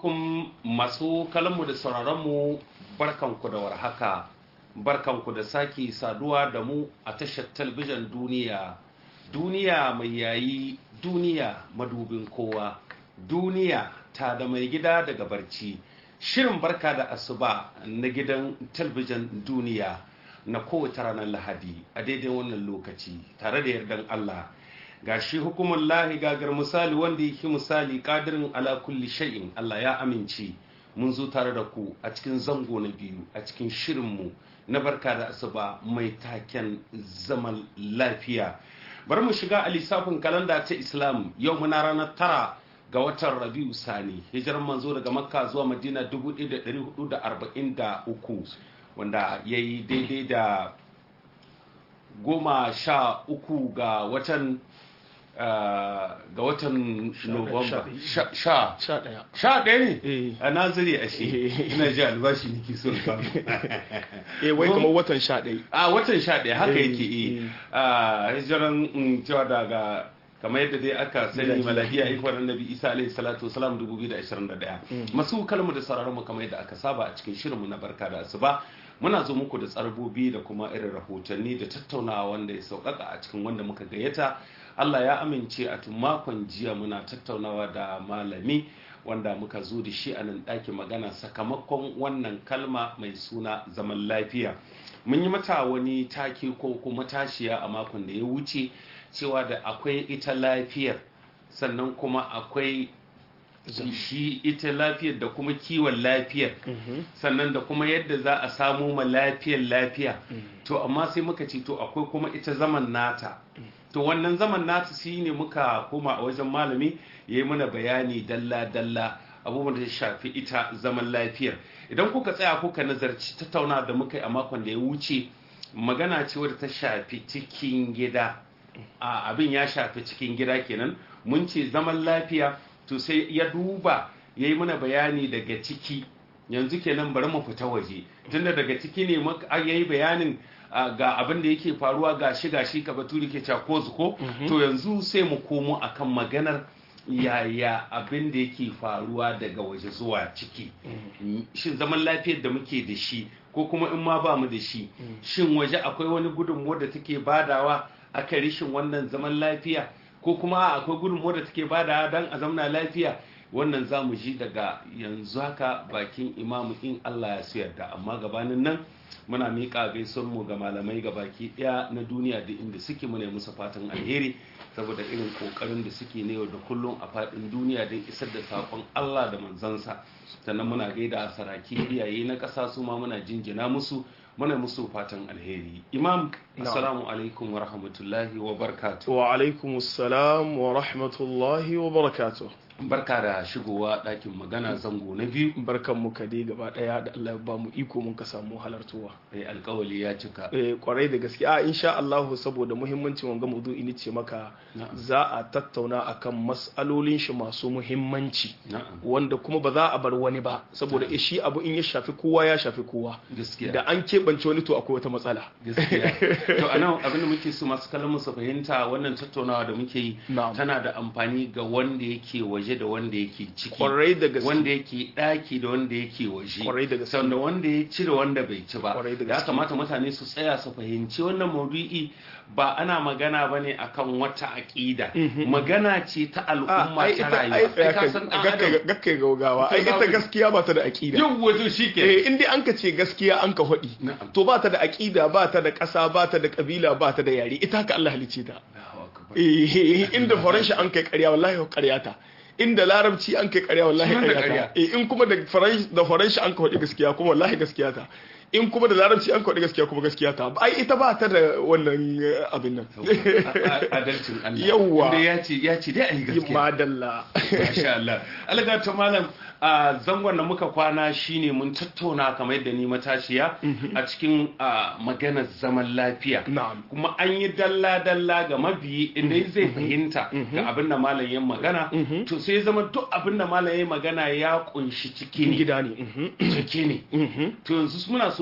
alaikum masu kallonmu da sauraronmu barkanku da warhaka barkanku da sake saduwa da mu a tashar talbijin duniya duniya mai yayi duniya madubin kowa duniya ta da mai gida daga barci shirin barka da asuba na gidan talbijin duniya na kowace ranar lahadi a daidai wannan lokaci tare da yardan allah ga shi hukumar lahi gagar misali wanda yake misali kadirin ala kulli shay'in Allah ya amince mun zo tare da ku a cikin zango na biyu a cikin shirinmu na barka da asuba mai taken zaman lafiya bari mu shiga a lissafin kalanda ta islam yau muna ranar tara ga watan rabiu sani hijiran manzo daga makka zuwa madina 1443 wanda ya yi daidai da goma sha uku ga watan ga watan Nuwamba sha sha ɗaya ne a naziri a shi ina ji albashi ne ke son samu eh wai kamar watan sha ɗaya a watan sha ɗaya haka yake eh a hijiran cewa daga kamar yadda dai aka sani maladiya ikwar annabi isa alaihi salatu wasalam 2021 masu kalmu da sararin mu kamar yadda aka saba a cikin shirinmu na barka da asuba muna zo muku da tsarbobi da kuma irin rahotanni da tattaunawa wanda ya sauƙaƙa a cikin wanda muka gayyata Allah ya amince a tun makon jiya muna tattaunawa da malami wanda muka zo da shi a nan ɗakin magana sakamakon wannan kalma mai suna zaman lafiya mun yi mata wani take ko kuma tashiya a makon da ya wuce cewa da akwai ita lafiyar sannan kuma akwai shi ita lafiyar da kuma kiwon lafiyar sannan da kuma yadda za a samu ma lafiyar lafiya to amma sai muka ce to akwai kuma ita zaman nata to wannan zaman nata shi ne muka koma a wajen malami ya yi mana bayani dalla-dalla abubuwan da ya shafi ita zaman lafiyar idan kuka tsaya kuka nazarci tattauna da muka yi a makon da ya wuce magana ce wadda ta shafi cikin gida a abin ya shafi cikin gida kenan mun ce zaman lafiya to sai ya duba ya yi mana bayani daga ciki yanzu kenan bari mu fita waje tunda daga ciki ne ya yi bayanin ga abin da yake faruwa ga shi ga shi ka baturi ke ko ko to yanzu sai mu komo akan maganar yaya abin da yake faruwa daga waje zuwa ciki shin zaman lafiyar da muke da shi ko kuma in ma ba mu da shi shin waje akwai wani gudunmuwa da take badawa aka rishin wannan zaman lafiya ko kuma akwai gudunmuwa da take badawa don a zamna lafiya wannan za mu ji daga yanzu haka bakin imamu in Allah ya su yarda amma gabanin nan muna miƙa gaison mu ga malamai ga baki ɗaya na duniya da inda suke muna musu fatan alheri saboda irin ƙoƙarin da suke na yau da kullum a faɗin duniya don isar da saƙon Allah da manzansa sannan muna gaida saraki iyaye na ƙasa su ma muna jinjina musu muna musu fatan alheri imam assalamu alaikum wa rahmatullahi wa barakatuh wa alaikum assalam wa rahmatullahi wa barakatuh barka da shigowa ɗakin magana zango na biyu barkan mu ka dai gaba ɗaya da Allah ba mu iko mun ka samu halartuwa eh alƙawali ya cika eh kwarai da gaske a insha Allah saboda muhimmancin wanga maudu'i ne ce maka za a tattauna akan mas'alolin shi masu muhimmanci wanda kuma ba za a bar wani ba saboda shi abu in ya shafi kowa ya shafi kowa da an keɓance wani to akwai wata matsala gaskiya to anan abin da muke so masu kallon su fahimta wannan tattaunawa da muke yi tana da amfani ga wanda yake waje waje da wanda yake ciki kwarai da gaske wanda yake daki da wanda yake waje kwarai da gaske sanda wanda ya ci da wanda bai ci ba kwarai da ya gaske kamata mutane su tsaya su fahimci wannan maudu'i ba ana magana bane akan wata aqida magana ce ta al'umma ta rayuwa gakkai gaugawa ai ita gaskiya ba ta da aqida yau wato shike eh in dai an ka ce gaskiya an ka hodi to ba ta da aqida ba ta da ƙasa ba ta da kabila ba ta da yare ita haka Allah halicce ta eh inda horon shi an kai ƙarya wallahi ƙarya ta inda larabci an kai karya wallahi karya ta in kuma da faranshi an ka faɗi gaskiya kuma wallahi gaskiya ta in kuma da larabci an kwaɗi gaskiya kuma gaskiya ta ai ita ba ta da wannan abin nan adalcin Allah Yawwa. inda ya ce ya ce dai a yi gaskiya madalla masha Allah alga ta malam a zangon da muka kwana shine mun tattauna kamar yadda ni matashiya a cikin a, maganar zaman lafiya na'am kuma an yi dalla-dalla ga mabiyi inda zai fahimta ga abin da malam ya magana to sai ya zama duk abin da malam ya magana ya kunshi ciki ne gida ne mhm, ciki ne mhm. to yanzu muna so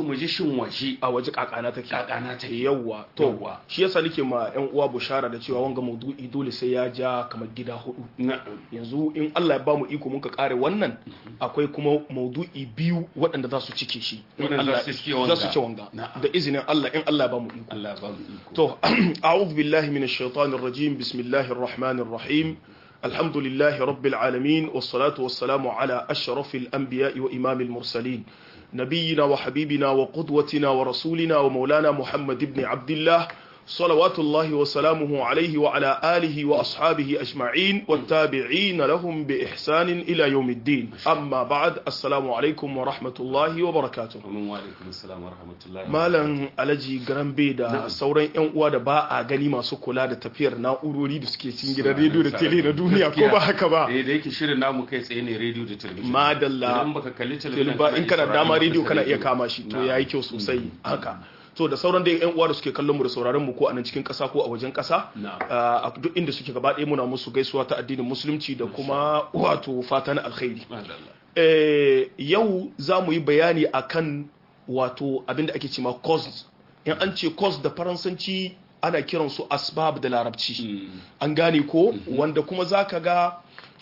so mu ji shin waje a waje kakana take kakana take yawwa to Yawwa. shi yasa nake ma yan uwa bushara da cewa wanga maudu'i dole sai ya ja kamar gida hudu na'am yanzu in Allah ya bamu iko muka kare wannan akwai kuma maudu'i biyu waɗanda za su cike shi In Waɗanda Allah- za su cike wanga. za su cike wanga Na'am. da izinin Allah in Allah ya bamu iko Allah ba mu iko تو أعوذ بالله من الشيطان الرجيم بسم الله الرحمن الرحيم الحمد لله رب العالمين والصلاة والسلام على أشرف الأنبياء وإمام المرسلين نبينا وحبيبنا وقدوتنا ورسولنا ومولانا محمد بن عبد الله صلوات الله وسلامه عليه وعلى آله وأصحابه أجمعين والتابعين لهم بإحسان إلى يوم الدين أما بعد السلام عليكم ورحمة الله وبركاته Amin wa alaikum assalam wa rahmatullahi wa Malam Alhaji Garambe da sauran 'yan uwa da ba a gani masu kula da tafiyar na'urori da suke cikin gidan rediyo da tele na duniya ko ba haka ba. eh da yake shirin namu kai tsaye ne radio da television Madalla. idan baka kalli television Ba in kana iya dama sauraron rediyo ta kana iya radio. kama shi to Na'am. yayi kyau sosai haka. To da sauran dai 'yan uwa da suke kallon mu da sauraron mu ko a nan cikin ƙasa ko a wajen ƙasa. Na'am. a duk inda suke gaba ɗaya muna musu gaisuwa ta addinin musulunci da kuma wato fata na alkhairi. Madalla. Eh, yau za mu yi bayani akan wato abinda ake cema cause in an ce cause da faransanci ana kiransu asbab da larabci Mm. an gane ko wanda kuma za ka ga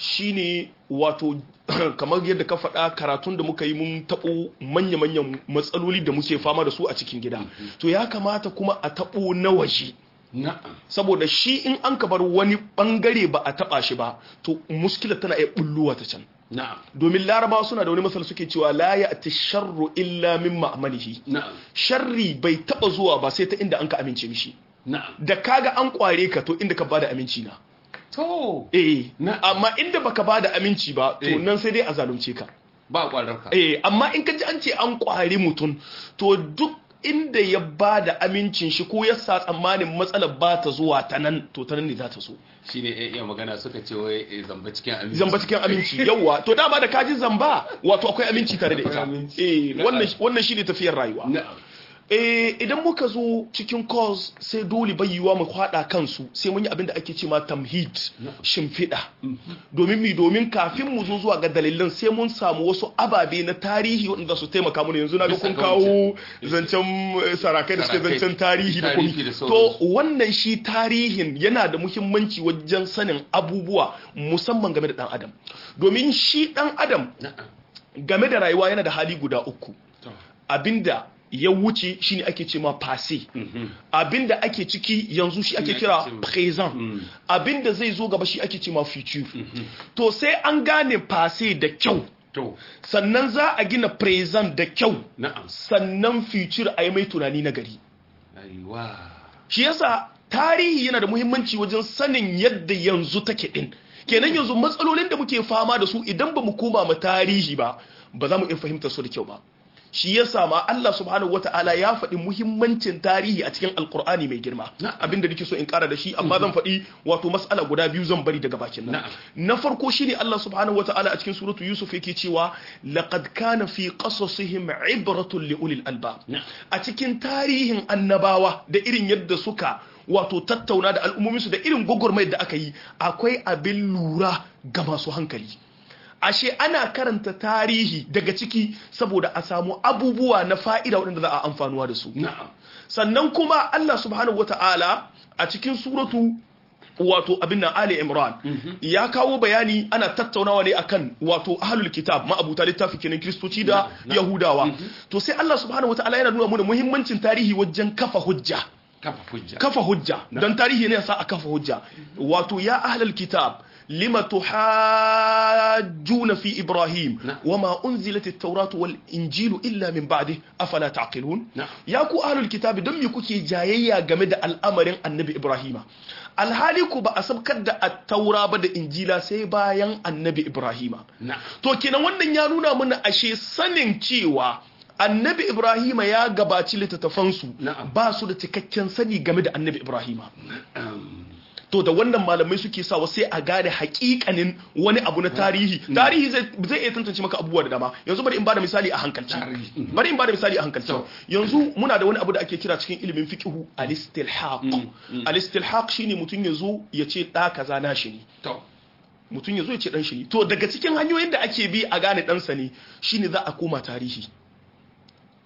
shine wato kamar yadda ka faɗa karatun da muka yi mun taɓo manya-manyan matsaloli da muke fama da su a cikin gida to ya kamata kuma a taɓo na waje na'am saboda shi in an ka bar wani ɓangare ba a taɓa shi ba to muskila tana iya bulluwa ta can na'am domin larabawa suna da wani masal suke cewa la ya ati sharru illa min ma'amalihi na'am sharri bai taba zuwa ba sai ta inda an ka amince mishi na'am da kaga an kware ka to inda ka bada aminci na to eh Na- amma inda baka bada aminci ba to Eh. nan sai dai a zalunce ka ba kwarar ka eh amma in ka ji an ce an kware mutum to duk inda ya bada amincin shi ko ya sa tsammanin matsalar ba ta zuwa ta nan to ta nan ne za ta so shine eh, iya magana suka ce wai eh, zamba cikin aminci zamba cikin aminci yawa to dama da kaji zamba wato akwai aminci tare da ita Akwai aminci. eh Na'am. wannan wannan shine tafiyar rayuwa na'am eh idan muka zo cikin cause sai dole bai yiwa mu kwada kansu sai mun yi abin da ake cewa tamhid shimfiɗa domin mi domin kafin mu zo zuwa ga dalilan sai mun samu wasu ababe na tarihi wanda su taimaka mana yanzu na ga Bisa kun ga kawo zancen eh, sarakai da suke Sarakai. zancen tarihi da Tarihi kuma da to sauransu. wannan shi tarihin yana da muhimmanci wajen sanin abubuwa musamman game da dan adam domin shi dan adam na'am game da rayuwa yana da hali guda uku to abinda ya wuce shine ake ce ma passé mhm abinda ake ciki yanzu shi ake ake kira ce ma- présent Mm. abinda zai zo gaba shi ake ce ma future to sai an gane passé da kyau to sannan za a gina présent da kyau na'am sannan future a yi mai tunani na gari aiwa shi yasa tarihi yana da muhimmanci wajen sanin yadda yanzu take din kenan yanzu matsalolin da muke fama da su idan ba mu koma ma tarihi ba ba za mu iya fahimtar su da kyau ba shi yasa ma Allah subhanahu wata'ala ya faɗi muhimmancin tarihi a cikin alkur'ani mai girma Na'am. abinda nake so in ƙara da shi amma zan faɗi wato mas'ala guda biyu zan bari daga bakin nan Na'am. na farko shine Allah subhanahu wata'ala a cikin suratu Yusuf yake cewa laqad kana fi qasasihim ibratun li ulil albab Na'am. a cikin tarihin annabawa da irin yadda suka wato tattauna da al'ummominsu da irin gwagwarmayar da aka yi akwai abin lura ga masu hankali ashe ana karanta tarihi daga ciki saboda a samu abubuwa na fa'ida waɗanda za a amfanuwa da su na'am sannan kuma Allah subhanahu wata'ala a cikin suratu wato abin nan Ali Imran ya kawo bayani ana tattaunawa ne akan wato ahlul kitab ma'abuta littafi kenan kristoci da yahudawa to sai Allah subhanahu wata'ala yana nuna mana muhimmancin tarihi wajen kafa hujja kafa hujja kafa hujja don tarihi ne sa a kafa hujja wato ya ahlul kitab lima tuhajjuna fi ibrahim Na'am. wama unzilat at-tauratu wal injilu illa min ba'di afala taqilun Na'am. ya ku ahlul kitab don me kuke jayayya game da al'amarin annabi ibrahima alhali ku ba a sabkar da at-taura ba da injila sai bayan annabi ibrahima na'am to kenan wannan ya nuna mana ashe sanin cewa annabi ibrahima ya gabaci littattafansu Na'am. ba su da cikakken sani game da annabi ibrahima Um, to da wannan malamai suke sawa sai a gane hakikanin wani abu na tarihi tarihi zai zai iya tantance maka abubuwa da dama yanzu bari in bada misali a hankalci Tarihi. bari in bada misali a hankalci To. yanzu muna da wani abu da ake kira cikin ilimin fiqhu al-istilhaq al-istilhaq shine mutum yazo ya ce da kaza na shi ne to mutum yazo ya ce dan shi ne to daga cikin hanyoyin da ake bi a gane dan sa ne shine za a koma tarihi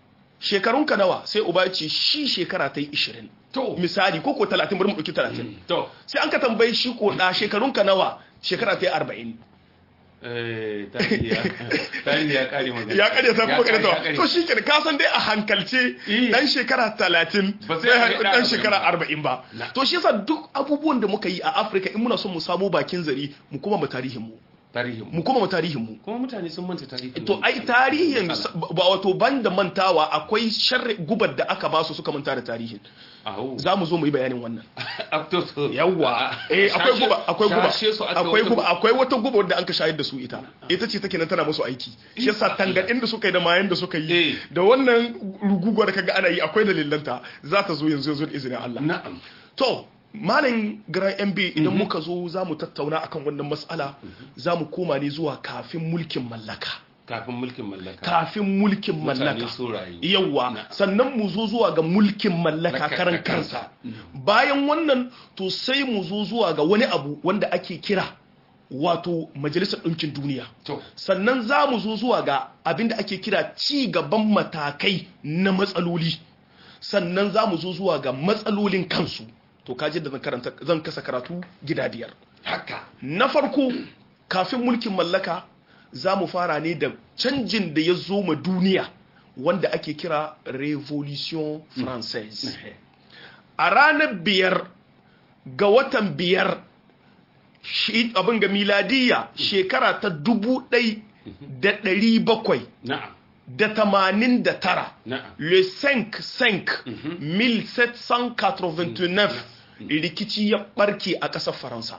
shekarunka nawa sai uba ya ce shi shekara ta yi 20 to misali ko ko 30 bari mu ɗauki 30 to sai an ka tambayi shi ko da shekarunka nawa shekara ta yi 40 eh tarihi ya tarihi ya kare magana ya kare ta kuma kare ya ta to shi ke ka san dai a hankalce Eh. dan shekara 30 Ba sai bai ya haɗu kai dan ɗan shekara 40 ba Na. to shi yasa duk abubuwan da muka yi a Afirka in muna son mu samu bakin zari mu kuma mu tarihin mu tarihin mu mu kuma mu tarihin mu kuma mutane sun manta tarihin to mu. ai tarihin ba wato ban da mantawa akwai sharri gubar da aka basu suka manta da tarihin Aho. za mu zo mu yi bayanin wannan Ah, to, to. yawwa Ah, eh akwai shashe- guba akwai guba shashe su aka akwai wata guba akwai wata guba wanda an ka shayar da su ita ita ce take nan tana musu aiki shi yasa tangadin da suka yi da mayan da suka Eh. yi da wannan rugugwar kaga ana yi akwai dalilanta za ta zo yanzu yanzu da izinin Allah na'am to malam gran mb idan muka zo za mu tattauna akan wannan mas'ala za mu koma ne zuwa kafin mulkin mallaka kafin mulkin mallaka kafin mulkin mutane mallaka sun rayu yawwa Na. sannan mu zo zuwa ga mulkin mallaka Mallaka karan ta kansa kansa. bayan wannan to sai mu zo zuwa ga wani abu wanda ake kira wato majalisar ɗinkin duniya to sannan za mu zo zuwa ga abin da ake kira ci gaban matakai na matsaloli sannan za mu zo zuwa ga matsalolin kansu to kaji da zan karanta zan kasa karatu gida biyar haka na farko kafin mulkin mallaka za mu fara ne da canjin da ya zo ma duniya wanda ake kira revolution française a ranar biyar ga watan biyar shi abin ga miladiyya shekara ta dubu ɗai da ɗari bakwai na'am da tamanin da tara na'am le 5-5 1789 rikici ya ɓarke a ƙasar faransa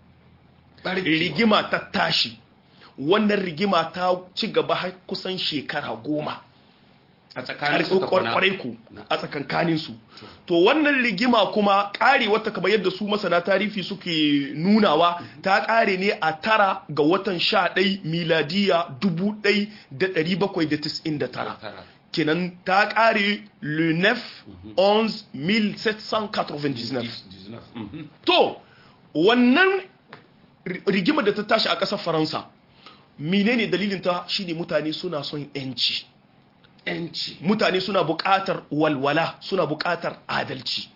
rigima ta tashi wannan rigima ta ci gaba har kusan shekara goma a tsakanin su kwana kwarai ku a tsakankanin su to wannan rigima kuma kare wata kamar yadda su masana tarihi suke nunawa ta kare ne a tara ga watan sha ɗai miladiya dubu ɗai da ɗari bakwai da tis'in da tara tara kenan ta kare le 9 11 1799 Mhm. to wannan ri- rigima da ta tashi a ƙasar faransa menene dalilinta shine mutane suna son yanci yanci mutane suna buƙatar walwala suna buƙatar adalci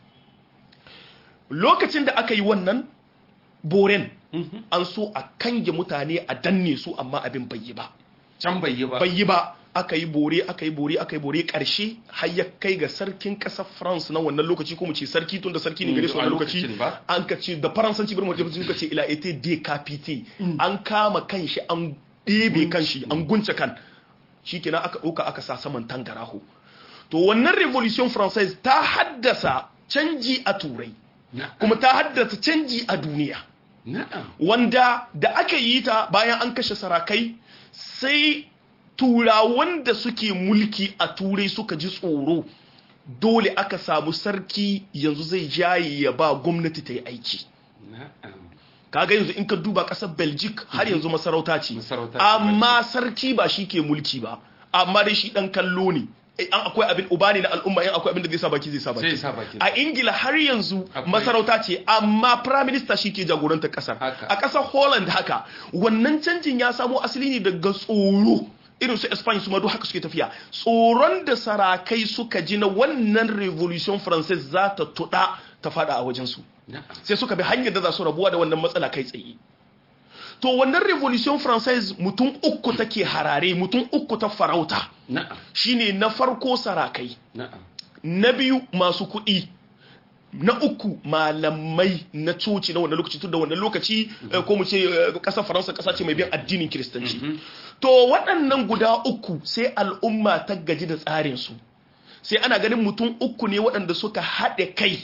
lokacin da aka yi wannan boren an so a kange mutane a danne su amma abin bai yi ba can bai yi ba bai yi ba aka yi bore aka yi bore aka yi bore karshe har ya kai ga sarkin ƙasar France na wannan lokaci ko mu ce sarki tun da sarki ne gare su a wannan lokaci lokacin ba. an ka ce da faransanci bari mu ce suka ce ila été décapité an kama kanshi an ɗebe kanshi an gunce kan shikenan aka ɗauka aka sa saman tangaraho to wannan revolution française ta haddasa canji a turai na'am kuma ta haddasa canji a duniya na'am wanda da aka yi ta bayan an kashe sarakai sai turawan da suke mulki a turai suka ji tsoro dole aka samu sarki yanzu zai jaye ya ba gwamnati ta yi aiki na'am kaga yanzu in ka duba kasar belgic har yanzu masarauta ce Masarauta ce, amma sarki ba shi ke mulki ba amma dai shi dan kallo ne Eh, an akwai abin uba ne na al'umma in akwai abin da zai sa baki zai sa Zai baki sa baki. a ingila har yanzu Akwai. masarauta ce amma prime minister shi ke jagorantar kasar Haka. a kasar holland haka wannan canjin ya samo asali ne daga tsoro irin su Espanya su ma duk haka suke tafiya tsoron da sarakai suka ji na wannan revolution française za ta tuɗa ta fada a wajensu na'am sai suka bi hanyar da za su rabuwa da wannan matsala kai tsaye to wannan revolution française mutum uku take harare mutum uku ta farauta na'am shine na farko sarakai na'am na biyu masu kuɗi na uku malamai na coci na wannan lokaci tun da wannan lokaci eh, ko mu ce eh, ƙasar faransa ƙasa ce mai bin addinin kiristanci to waɗannan guda uku sai al'umma ta gaji da tsarinsu sai ana ganin mutum uku ne waɗanda suka haɗe kai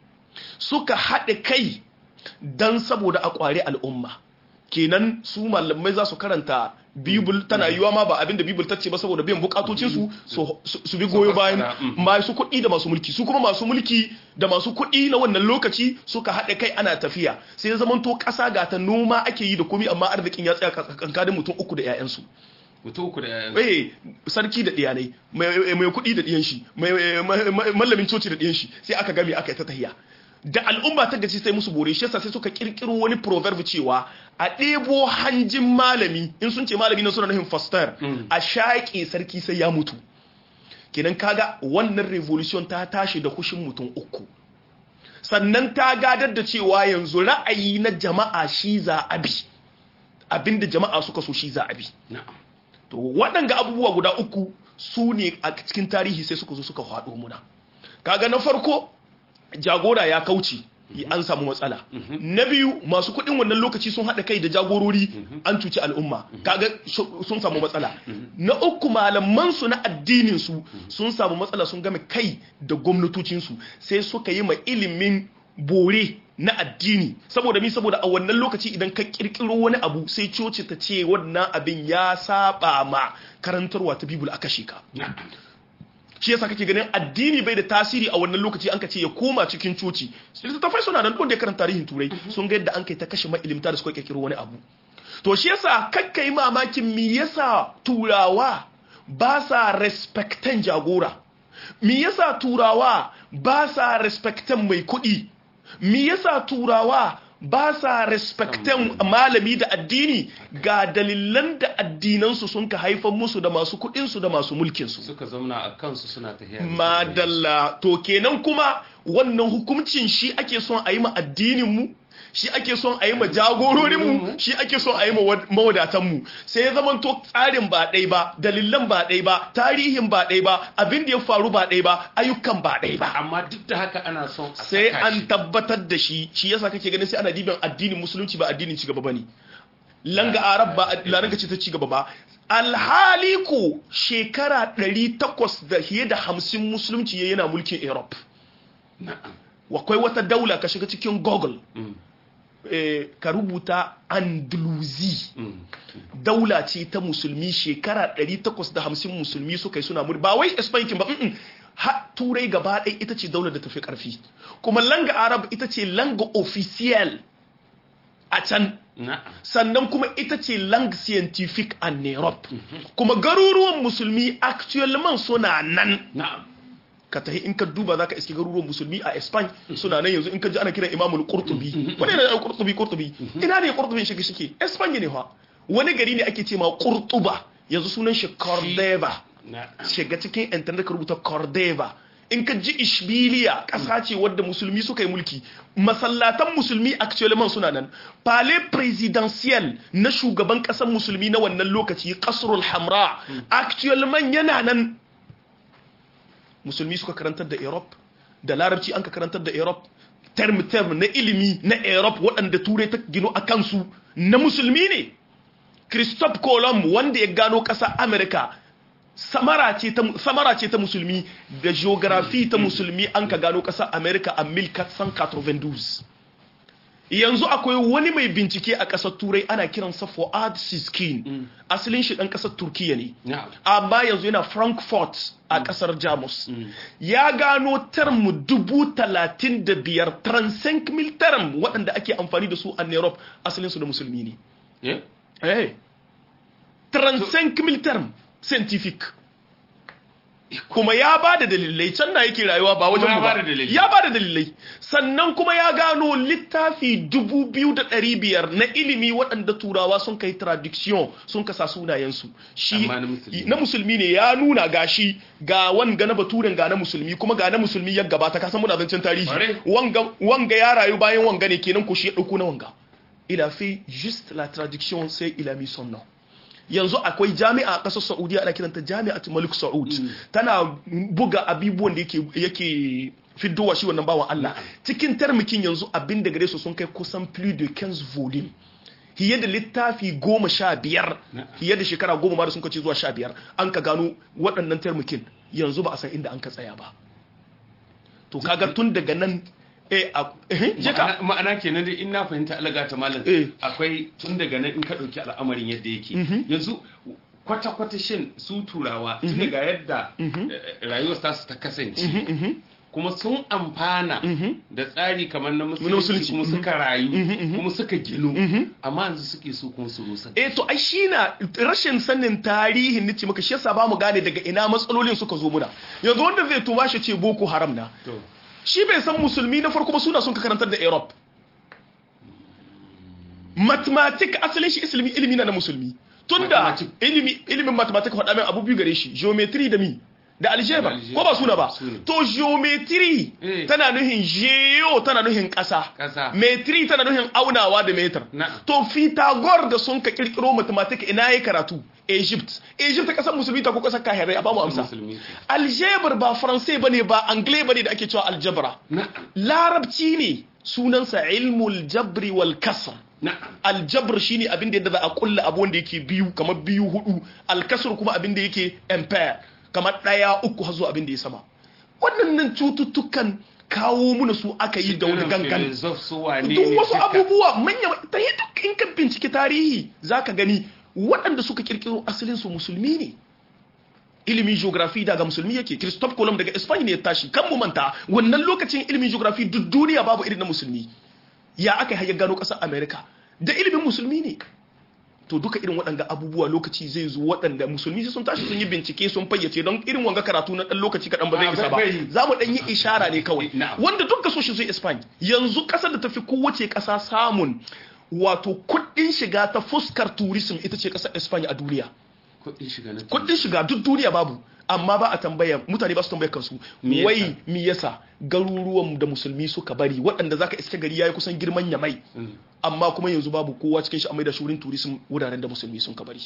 suka haɗe kai don saboda a ƙware al'umma kenan su malamai za su karanta bibul tana yiwa ma ba abinda bibul ta ce ba saboda biyan bukatocinsu su su bi goyo bayan fassara, mm. masu kuɗi da masu mulki su kuma masu mulki da masu kuɗi na wannan lokaci suka haɗe kai ana tafiya sai ya zamanto ƙasa ga ta noma ake yi da komi amma arzikin ya tsaya kankanin mutum uku da 'ya'yansu mutum uku da yayan eh sarki da diyanai mai mai kuɗi da diyan shi mai mai- mai- mallamin coci da diyan shi sai aka game aka yi ta tahiya da al'umma ta gaci sai musu bore shi yasa sai suka kirkiro wani proverb cewa a ɗebo hanjin malami in sun ce malami na suna nufin foster a shaƙe sarki sai ya mutu kenan kaga wannan revolution ta tashi da kushin mutum uku sannan ta gadar da cewa yanzu ra'ayi na jama'a shi za a bi abinda jama'a suka so shi za a bi to waɗanga abubuwa guda uku su ne a cikin tarihi sai suka zo suka haɗo muna kaga na farko jagora ya kauce an samu matsala na biyu masu kuɗin wannan lokaci sun haɗa kai da jagorori an cuci al'umma kaga sun samu matsala na uku malaman su na addinin su sun samu matsala sun game kai da gwamnatocin su sai suka yi ma ilimin bore na addini saboda mi saboda a wannan lokaci idan ka kirkiro wani abu sai coci ta ce wannan abin ya saba ma karantarwa ta bibul aka shika shi yasa kake ganin addini bai da tasiri a wannan lokaci an ka ce ya koma cikin coci littattafai suna nan don da karanta tarihin turai sun ga yadda an kai ta kashe mailimta da suka kirkiro wani abu to shi yasa kakka yi mamakin me yasa turawa ba sa respectan jagora me yasa turawa ba sa respectan mai kuɗi me yasa turawa ba sa respectan malami da addini ga dalilan da addinansu sun ka haifar musu da masu kudinsu da masu mulkinsu suka zauna a kansu suna tafiya madalla to kenan kuma wannan hukuncin shi ake son a yi ma addininmu shi ake son a yi ma jagororinmu shi ake son a yi ma mawadatanmu sai ya zama to tsarin ba ɗai ba dalilan ba ɗai ba tarihin ba ɗai ba abin da ya faru ba ɗai ba ayyukan ba ɗai ba amma duk da haka ana son a sai saka an shi. tabbatar da shi shi yasa kake ganin sai ana diban addinin musulunci ba addinin cigaba bane langa arab ba langa ce ta cigaba ba alhali ko shekara 800 da fiye da 50 musulunci yayi yana mulkin europe Na'am. akwai wata daula ka shiga cikin google Mm, eh, ka rubuta andalusi mm. daula ce ta musulmi shekara 850 musulmi suka yi suna muri ba wai espankin ba mm-mm. ha turai gaba ɗaya ita ce daular da tafi ƙarfi kuma langa arab ita ce langa official a can Na'am. sannan kuma ita ce lang scientific a Europe kuma garuruwan musulmi actuellement suna nan Na'am. ka tahi in ka duba zaka iske garuruwan musulmi a Spain suna nan yanzu in ka ji ana kiran Imamul Qurtubi wani ne da Qurtubi Qurtubi ina ne Qurtubi shi shike Spain ne fa wani gari ne ake ce ma Qurtuba yanzu sunan shi Cordova Na'am. shiga cikin internet ka rubuta Cordova in ka ji Ishbiliya ƙasa ce wadda musulmi suka yi mulki masallatan musulmi actuellement suna nan palais presidentiel na shugaban ƙasar musulmi na wannan lokaci Qasrul Hamra actuellement yana nan musulmi suka karantar da Europe da larabci an ka karantar da Europe term term na ilimi na Europe waɗanda turai ta gino a kansu na musulmi ne Christophe Colomb wanda ya gano ƙasa America samara ce ta samara ce ta musulmi da geography ta musulmi an ka gano ƙasa America a 1492 yanzu akwai wani mai bincike a ƙasar turai ana kiransa Fuad Siskin asalin shi ɗan ƙasar Turkiya ne Na'am. amma yanzu yana frankfurt a kasar jamus ya gano term dubu talatin da biyar transenk mil term waɗanda ake amfani da su a europe asalinsu da musulmi ne Eh? eh transenk mil term scientific kuma ya ba da dalilai can na yake rayuwa ba wajen ya mu ba ba da dalilai. ya ba da dalilai sannan kuma ya gano littafi dubu biyu da ɗari biyar na ilimi waɗanda turawa sun kai traduction sun kasa sunayensu shi Amma na musulmi. na musulmi ne ya nuna gashi ga wanga na baturen ga na musulmi kuma ga na musulmi ya gabata kasan muna zancen tarihi Ƙwarai. wanga wanga ya rayu bayan wanga ne kenan ko shi ya ɗauko na wanga il a fait juste la traduction sai il a mis son nom yanzu akwai jami'a a ƙasar saudiya ana kiranta jami'at malik saud tana buga abubuwan da yake yake fiddowa shi wannan bawan Allah cikin tarmikin yanzu abin da gare su sun kai kusan plus de 15 volume hiye da littafi goma sha biyar hiye da shekara goma ma da sun kace zuwa sha biyar an ka gano waɗannan tarmikin yanzu ba a san inda an ka tsaya ba to kaga tun daga nan eh a eh je ka Ma'ana- ma'ana kenan dai in na fahimta alaga ta malam Eh. akwai tun daga nan in ka ɗauki al'amarin yadda yake yanzu kwata-kwata shin su turawa tun daga yadda eh, rayuwar tasu ta kasance kuma sun amfana da tsari kamar na musulunci. musulunci kuma suka rayu kuma suka ginu amma yanzu suke so kuma su rusa eh to ai shi na rashin sanin tarihin nace maka shi yasa ba mu gane daga ina matsalolin suka zo muna yanzu wanda zai tuba shi ce boko haram na to shi bai san musulmi na farko ba suna sun ka karantar da Europe mathematic asalin shi ilimi ilimi na na musulmi tunda Mathematic. ilimi ilimin mathematic faɗa min abu biyu gare shi geometry da mi da algebra Da algebra, ko ba suna ba su ne. to geometry Eh. tana nuhin geo tana nuhin ƙasa Ƙasa. metri tana nuhin aunawa da metar Na'am. to Pythagore da sun ka kirkiro mathematics ina yayi karatu Egypt Egypt kasar musulmi ta ko kasar kahirai a ba mu amsa musulmi algebra ba faransai bane ba anglais bane da ake cewa aljabra na'am larabci ne sunansa ilmul jabri wal kasr na'am aljabr shine abin da yadda za a kulla abu wanda yake biyu kamar biyu hudu alkasr kuma abin da yake empire kamar daya uku har zuwa abin da ya sama waɗannan cututtukan kawo muna su aka yi da wani gangan filosof su wane duk ne wasu duka. abubuwa manya ta yi duk in ka bincike tarihi zaka gani waɗanda suka kirkiro asalin su musulmi ne ilimin geography daga musulmi yake Christophe Colomb daga Spain ne ya tashi kan mu manta wannan lokacin ilimin geography duk duniya babu irin na musulmi ya aka yi gano ƙasar America da ilimin musulmi ne to duka irin waɗanda abubuwa lokaci zai zo waɗanda musulmi sai sun tashi sun yi bincike sun fayyace don irin wanga karatu na ɗan lokaci kaɗan ba zai Ah, isa ba bai- za mu ɗan yi ishara ne kawai Na'am. wanda duk so shi zai Spain yanzu ƙasar da tafi kowace ƙasa samun wato kuɗin shiga ta fuskar tourism ita ce ƙasar Spain a duniya kuɗin shiga na kuɗin shiga duk duniya babu amma ba a tambaya mutane ba su tambaya kansu Me yasa? wai mi yasa garuruwan da musulmi suka bari waɗanda zaka iske gari yayi kusan girman yamai Mm. amma kuma yanzu babu kowa cikin shi a maida shurin tourism wuraren da musulmi sun ka bari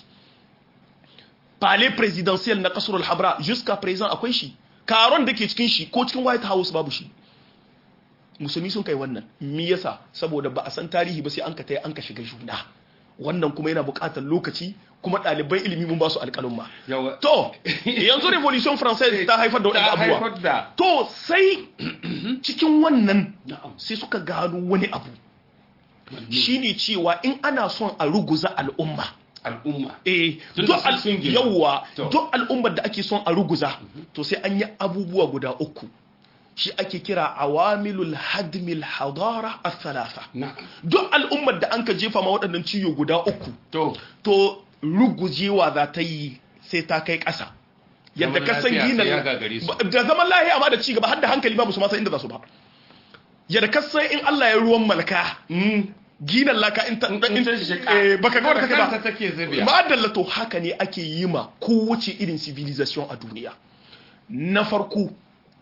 palais presidentiel na kasar al-habra jusqu'à présent akwai shi karon da ke cikin shi ko cikin white house babu shi musulmi sun kai wannan me yasa saboda ba a san tarihi ba sai an ka tayi an ka shiga juna wannan kuma yana buƙatar lokaci kuma ɗaliban ilimi mun ba su alƙalumma yawa to yanzu revolution française ta haifar da ta waɗanda abubuwa haifar da to sai cikin wannan na'am sai suka gano wani abu shine cewa in ana son a ruguza al'umma al'umma eh Tun duk da sun al- sun ginu. yawwa To. duk al'ummar da ake son a ruguza to sai an yi abubuwa guda uku shi ake kira awamilul hadmil hadara al-thalatha na'am duk al'ummar da an ka jefa ma waɗannan ciyo guda uku to to rugujewa za ta yi sai ta kai ƙasa yadda Zaman ka san lafiya gina sai ya gagare su. da zaman lahiya ma da ci gaba har da hankali ba su ma san inda za su ba yadda ka san in Allah ya ruwan malaka ginan laka in ta in ta shiga. eh, baka ga wadda take Kanta ba take zubiya. ma'adalla to haka ne ake yi ma kowace irin civilization a duniya na farko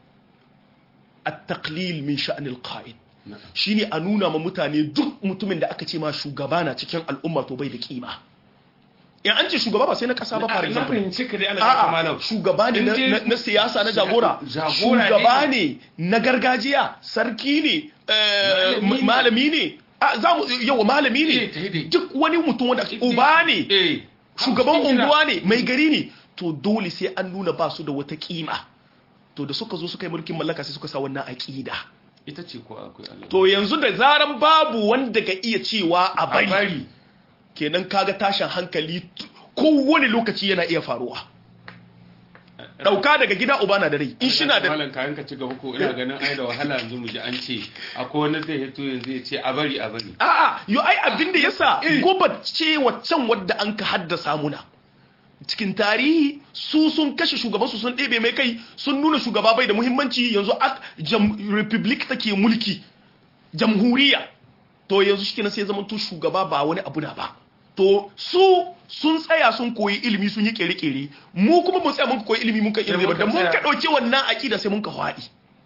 at-taqlil min sha'nil qa'id Na'am. shine a nuna ma mutane duk mutumin da aka ce ma shugaba na cikin al'umma to bai da kima in an ce shugaba ba sai na kasa ba Na- for na example fahimci ka dai ana da a'a malam shugaba ne In na- dai- na na siyasa na jagora Jagora shugaba ne. ne na gargajiya sarki ne eh, Malami ne. malami ne a za mu yawa malami Eh, ta yi dai. ne duk wani mutum wanda uba ne eh shugaban Cikin gida. unguwa ne mai gari ne to dole sai an nuna ba su da wata kima to da suka zo suka yi mulkin mallaka sai suka sa wannan aqida ita ce ko akwai Allah to yanzu da zaran babu wanda ka iya cewa a a bari bari kenan kaga tashin hankali t- kowane lokaci yana iya faruwa dauka daga gida uba na da rai in shi na da malam kayan ka ci gaba ko ina ganin ai da wahala yanzu mu ji an ce akwai wani zai hito yanzu ya ce a bari a bari a'a yo ai abin da yasa gobat ce waccan wadda an ka haddasa muna cikin tarihi su sun kashe shugabansu sun ɗebe mai kai sun nuna shugaba bai da muhimmanci yanzu a republic take mulki jamhuriya to yanzu shi kenan sai zaman to shugaba ba wani abu na ba to su sun tsaya sun koyi ilimi sun yi kere-kere mu kuma mun tsaya mun koyi ilimi mun ka ilimi ba da mun ka ɗauki wannan aƙida sai mun ka haɗi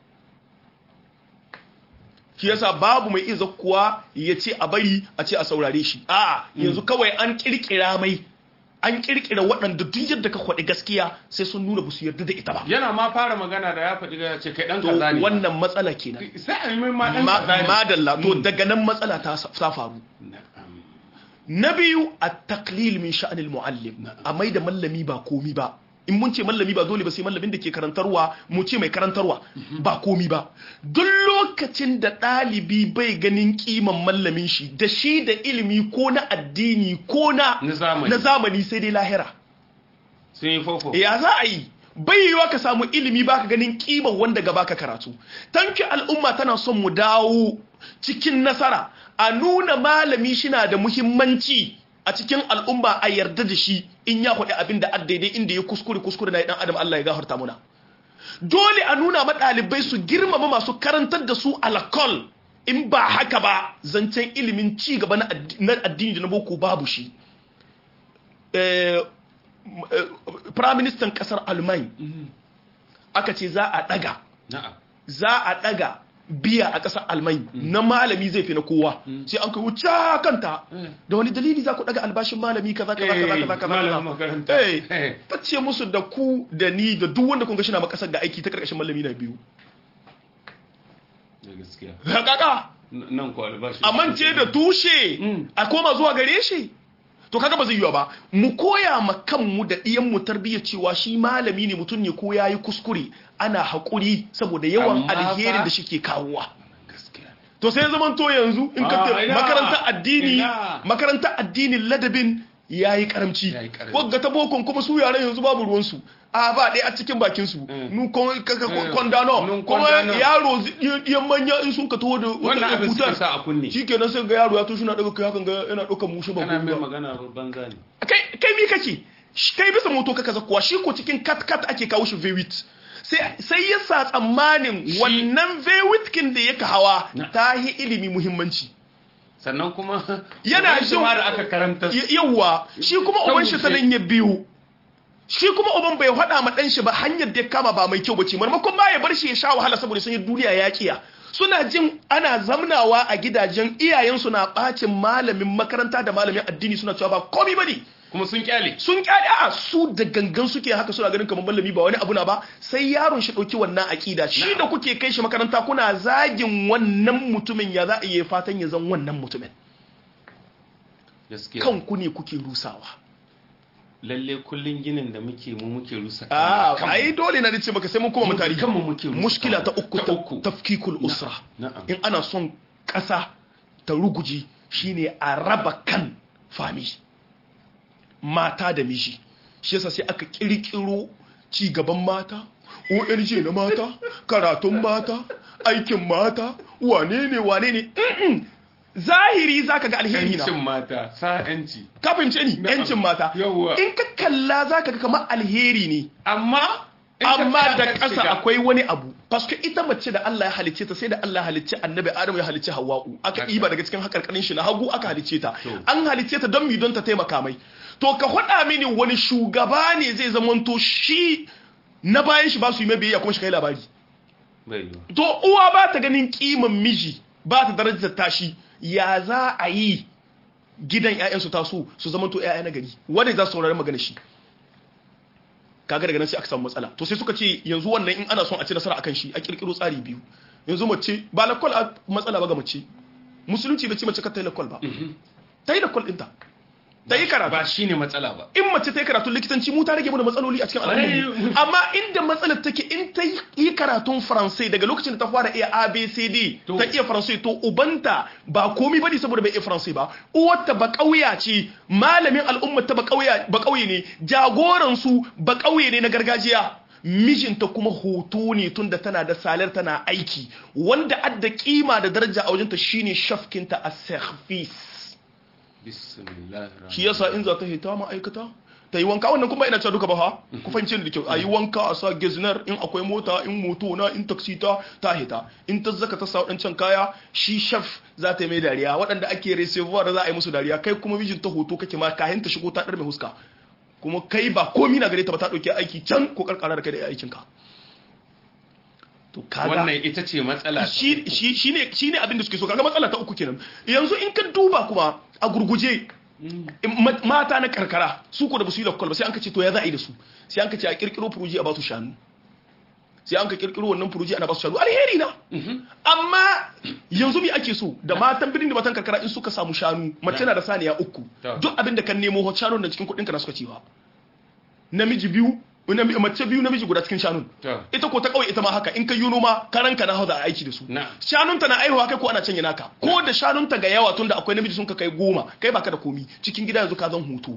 shi yasa babu mai iya kuwa ya ce a bari a ce a saurare shi a yanzu kawai an kirkira mai an kirkira waɗanda duk yadda ka kwaɗi gaskiya sai sun nuna su yarda da ita ba yana ma fara magana da ya faɗi ya ce kai dan to kaza ne wannan matsala kenan sai a yi mai ma dan Ma- kaza ne madalla to daga nan matsala ta ta faru Na'am. na biyu a taklil min sha'anil muallim a mai da mallami ba komi ba in mun ce mallami ba dole ba sai mallamin da ke karantarwa mu ce mai karantarwa ba komi ba duk lokacin da ɗalibi bai ganin kiman mallamin shi da shi da ilimi ko na addini ko na Na zamani. na zamani sai dai lahira sun yi fofo ya za a yi bai yiwa ka samu ilimi baka ganin kiman wanda gaba ka karatu tanki al'umma tana son mu dawo cikin nasara a nuna malami shina da muhimmanci a cikin al'umma a yarda da shi in ya faɗi abin da daidai inda ya kuskure kuskure na dan adam Allah ya gafarta muna dole a nuna ma ɗalibai su girmama masu karantar da su alakol in ba haka ba zancen ilimin ci gaba na addi- na addini da na boko babu shi Eh, Firaministan ƙasar Alman aka ce za a daga na'am za a daga biya a ƙasar almai na malami zai fi na kowa sai an kai wuce kanta da wani dalili za ku daga albashin malami kaza kaza kaza kaza kaza malamin makaranta eh ta ce musu da ku da ni da duk wanda kun ga shi na makasar da aiki ta karkashin malami na biyu da gaskiya kaka nan ko albashi amince da tushe a koma zuwa gare shi to kaga ba zai yiwa ba mu koya ma kanmu da ɗiyan mu tarbiyya cewa shi malami ne mutum ne ko yayi kuskure ana haƙuri saboda yawan Amma fa- alherin da shi ke kawowa gaskiya to sai zaman to yanzu in ka Ah, ta- ina, makarantar addini ina. makarantar addinin ladabin yayi karamci Yayi karamci. wagga ta bokon kuma su yaran yanzu babu ruwan su a ba ɗaya a cikin bakin su nu kon ka- ka- Mm. kondano Nun kuma kondano. yaro zi- yan manya in sun ka taho da wannan wata abin suka kutar sa a kunne shikenan sai ga yaro ya to shina daga kai hakan ga yana ɗaukar mushi ba kana mai ba magana banza ne kai kai mi kake Shi- kai bisa moto kaka zakuwa shi ko cikin kat kat ake kawo shi V8 sai sai ya sa tsammanin wannan V8 kin da yake hawa Na. ta yi ilimi muhimmanci sannan kuma Yana wani shi jin- ma da aka karanta Y- yawwa shi kuma Kan uban shi wuce. sanan ya biyu shi kuma uban bai faɗa ma ɗan shi ba hanyar da ya kama ba mai kyau bace marmakon ba ya bar shi ya sha wahala saboda sun yi duniya ya kiya suna jin ana zamnawa a gidajen iyayensu na bacin malamin makaranta da malamin addini suna cewa ba komai bane kuma sun kyale sun kyale a su da gangan suke haka suna ganin kamar malami ba wani abu na ba sai yaron shi dauki wannan akida shi da kuke kai shi makaranta kuna zagin wannan mutumin ya za a yi fatan ya zan wannan mutumin gaskiya kanku ne kuke rusawa lalle kullun ginin da muke mu muke rusa a kanmu. ai dole na dace maka sai mun kuma Mu mutari kanmu muke rusa mushkila ta kanmu. uku Ta ta uku. tafkikul usra na'am in ana son ƙasa ta ruguji shine a raba kan fami mata da miji shi yasa sai aka kirkiro ci gaban mata ONG na mata karatun mata aikin mata wane ne wane ne Mm-mm. zahiri zaka ga alheri na yancin mata sa yanci ka fahimce ni Na'am. yancin mata Yawwa. in ka kalla zaka ga kamar alheri ne amma in ka amma tsaya da ka ƙasa shiga- akwai wani abu paske ita mace da Allah ya halicce ta sai da Allah ya halicce annabi Adamu ya halicce Hawwa'u aka Haka. ɗiba daga cikin hakarkarin shi na hagu aka halicce ta To. an halicce ta don mi don ta taimaka mai to ka faɗa mini wani shugaba ne zai zamanto shi na bayan shi ba su yi mai biyayya kuma shi kai labari bai yiwa to uwa ba ta ganin kiman miji ba ta darajar tashi ya za a yi gidan 'ya'yansu taso su zamanto 'ya'ya na gari wanda za su saurari magana shi kaga daga nan sai aka samu matsala to sai suka ce yanzu wannan in ana son a ci nasara akan shi a kirkiro tsari biyu yanzu mace ba lakwal a matsala ba ga mace musulunci bai ce mace ka ta yi lakwal ba ta yi lakwal ɗinta ta yi karatu ba shine matsala ba in mace ta yi karatun likitanci mu ta rage mu da matsaloli a cikin al'umma amma inda matsalar take in ta yi karatun faransai daga lokacin da ta fara iya abcd To. ta iya faransai to ubanta ba komi bane saboda bai iya faransai ba uwarta ba kauya ce malamin al'ummar ta ba kauya ba kauye ne jagoran su ba kauye ne na gargajiya mijinta kuma hoto ne tunda tana da salar tana aiki wanda adda kima da daraja a wajenta shine shafkinta a service bismillah shi yasa in za ta hita ma'aikata ta yi wanka wannan kuma ina cewa duka ba ha ku fahimci ni da kyau a yi wanka a sa gezner in akwai mota in moto na in taxi ta ta hita in ta zaka ta sa wadancan kaya shi chef za ta yi mai dariya waɗanda ake reservoir za a yi musu dariya kai kuma mijin ta hoto kake ma kayan ta shigo ta dar mai huska kuma kai ba komi na gare ta ba ta dauke aiki can ko karkara da kai da aikin ka to kaga wannan ita ce matsala shi shi shine shine abin da suke so kaga matsala ta uku kenan yanzu in ka duba kuma a gurguje ma- mata na karkara su ko da basu yi lakwal ba sai an ka ce to ya za a yi da su sai an ka ce a kirkiro furuji a ba su shanu sai an ka kirkiro wannan furuji ana ba su shanu alheri na amma yanzu me ake so da matan birnin da matan karkara in suka samu shanu mace na da saniya uku Ta. duk abin da kan nemo shanun da cikin kuɗin ka na suka cewa namiji biyu nami- mace biyu namiji guda cikin shanun Ta. ita ko ta kawai ita ma haka in ka yi noma karanka na hau da aiki da su Na. shanunta na aihuwa kai ko ana canye naka ko da shanunta ga yawa tunda akwai namiji sun ka kai goma kai baka da komi cikin gida yanzu ka zan hutu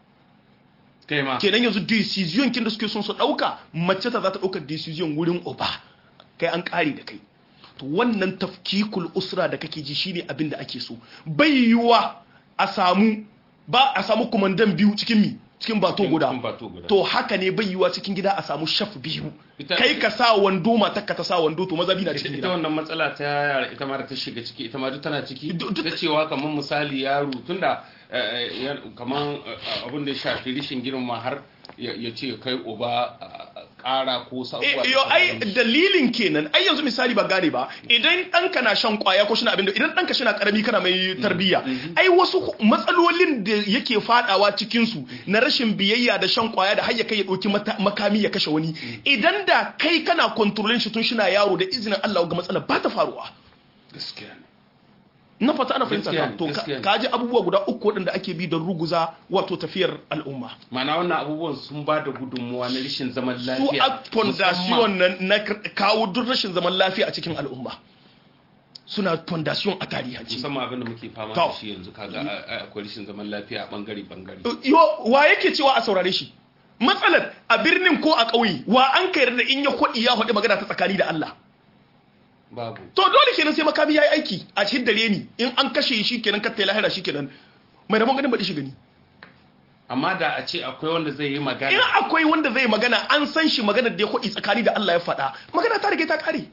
kai ma kenan yanzu decision kin da suke son su dauka mace ta za ta dauka decision wurin uba kai an kare da kai to wannan tafkikul usra da kake ji shine abin da ake so bai yiwa a samu ba a samu kumandan biyu cikin mi cikin bato Cikin- guda cikin bato guda. to haka ne bai yiwa cikin gida a samu shaf biyu Ita- kai ka sa wando matakka ta sa wando to maza bi na ita cikin ita gida wannan matsala ta yara ita ma da ta shiga ciki ita ma duk tana ciki Du- duk- ta cewa kamar misali yaro tunda eh, eh, ya- kamar eh, abin da ya shafi rishin girma har ya ya ce kai uba ƙara ko sabuwa yo ai dalilin kenan ai yanzu misali ba gane ba idan ɗanka na shan kwaya ko shi na abin da idan ɗanka shi na karami kana mai tarbiyya ai wasu matsalolin da yake fadawa cikin su na rashin biyayya da shan kwaya da har ya kai ya ɗauki makami ya kashe wani idan da kai kana kontrolin shi tun shi na yaro da izinin Allah ga matsalar ba ta faruwa gaskiya ne na fata ana fahimta Gaskiya ka ne, to gaskiya ne. ka ji abubuwa guda uku waɗanda ake bi don ruguza wato tafiyar al'umma mana wannan abubuwan sun ba da gudunmuwa na rashin zaman su lafiya a fondation na, na kawo duk rashin zaman lafiya a cikin al'umma suna fondation a tarihance musamman abin da muke fama To. da shi yanzu kaga a- a- akwai rashin zaman lafiya a bangare bangare yo wa yake cewa a saurare shi matsalar a birnin ko a ƙauye wa an kai da in ya kwaɗi ya faɗi magana ta tsakani da Allah babu to dole kenan sai makami ya yi aiki a cikin dare ni in an kashe shi kenan katta ya lahira shi kenan mai rabon ganin baɗi shi gani amma da a ce akwai wanda zai yi in magana akwai wanda zai magana an san shi magana da ya kwaɗi tsakani da Allah ya faɗa magana ta rage ta kare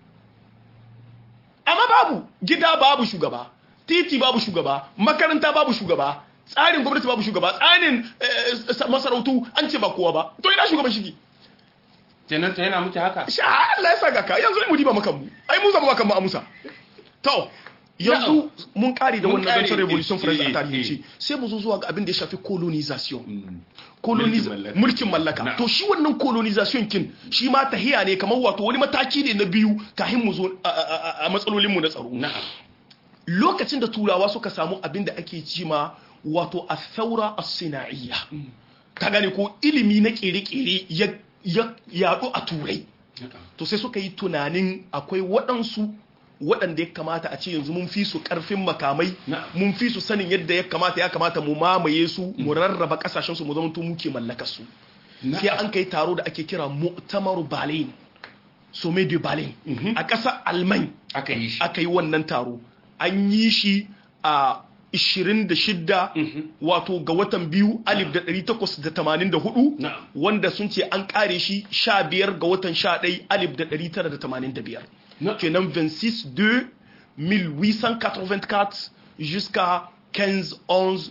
amma babu gida babu shugaba titi babu shugaba makaranta babu shugaba tsarin gwamnati babu shugaba tsarin eh, masarautu an ce ba kowa ba to ina shugaban shigi kenan ta yana muke haka sha Allah ya saka ka yanzu mu diba maka mu ai mu zama maka mu amusa to yanzu mun kare da Mun wannan kare, zancen revolution eh, france eh, a tarihi eh. sai mu zo zuwa ga abin da ya shafi colonization Mm. coloniz Mulkin mallaka. mulkin mallaka Na'am. to shi wannan colonization kin shi ma tahiya ne kamar wato wani mataki ne na biyu kafin mu zo a- a a- a matsalolin mu na tsaro na'am lokacin da turawa suka samu abin da ake cima wato a saura a sina'iyya ka gane ko ilimi na kere-kere ya ya- yaɗu a turai na'am. to sai suka yi tunanin akwai waɗansu waɗanda ya kamata a ce yanzu mun fi su ƙarfin makamai Na'am. mun fi su sanin yadda ya kamata ya kamata mu mamaye su mu rarraba ƙasashensu mu zama muke mallakar su sai an kai taro da ake kira mu'tamaru berlin sommet de berlin a ƙasar alman aka yi shi aka yi wannan taro an yi shi a 26 wato ga watan biyu alif da 1884 Na'am. wanda sun ce an kare shi 15 ga watan 11 alif da 1985 Na'am. kenan 26 2 1884 jusqu'à 15 11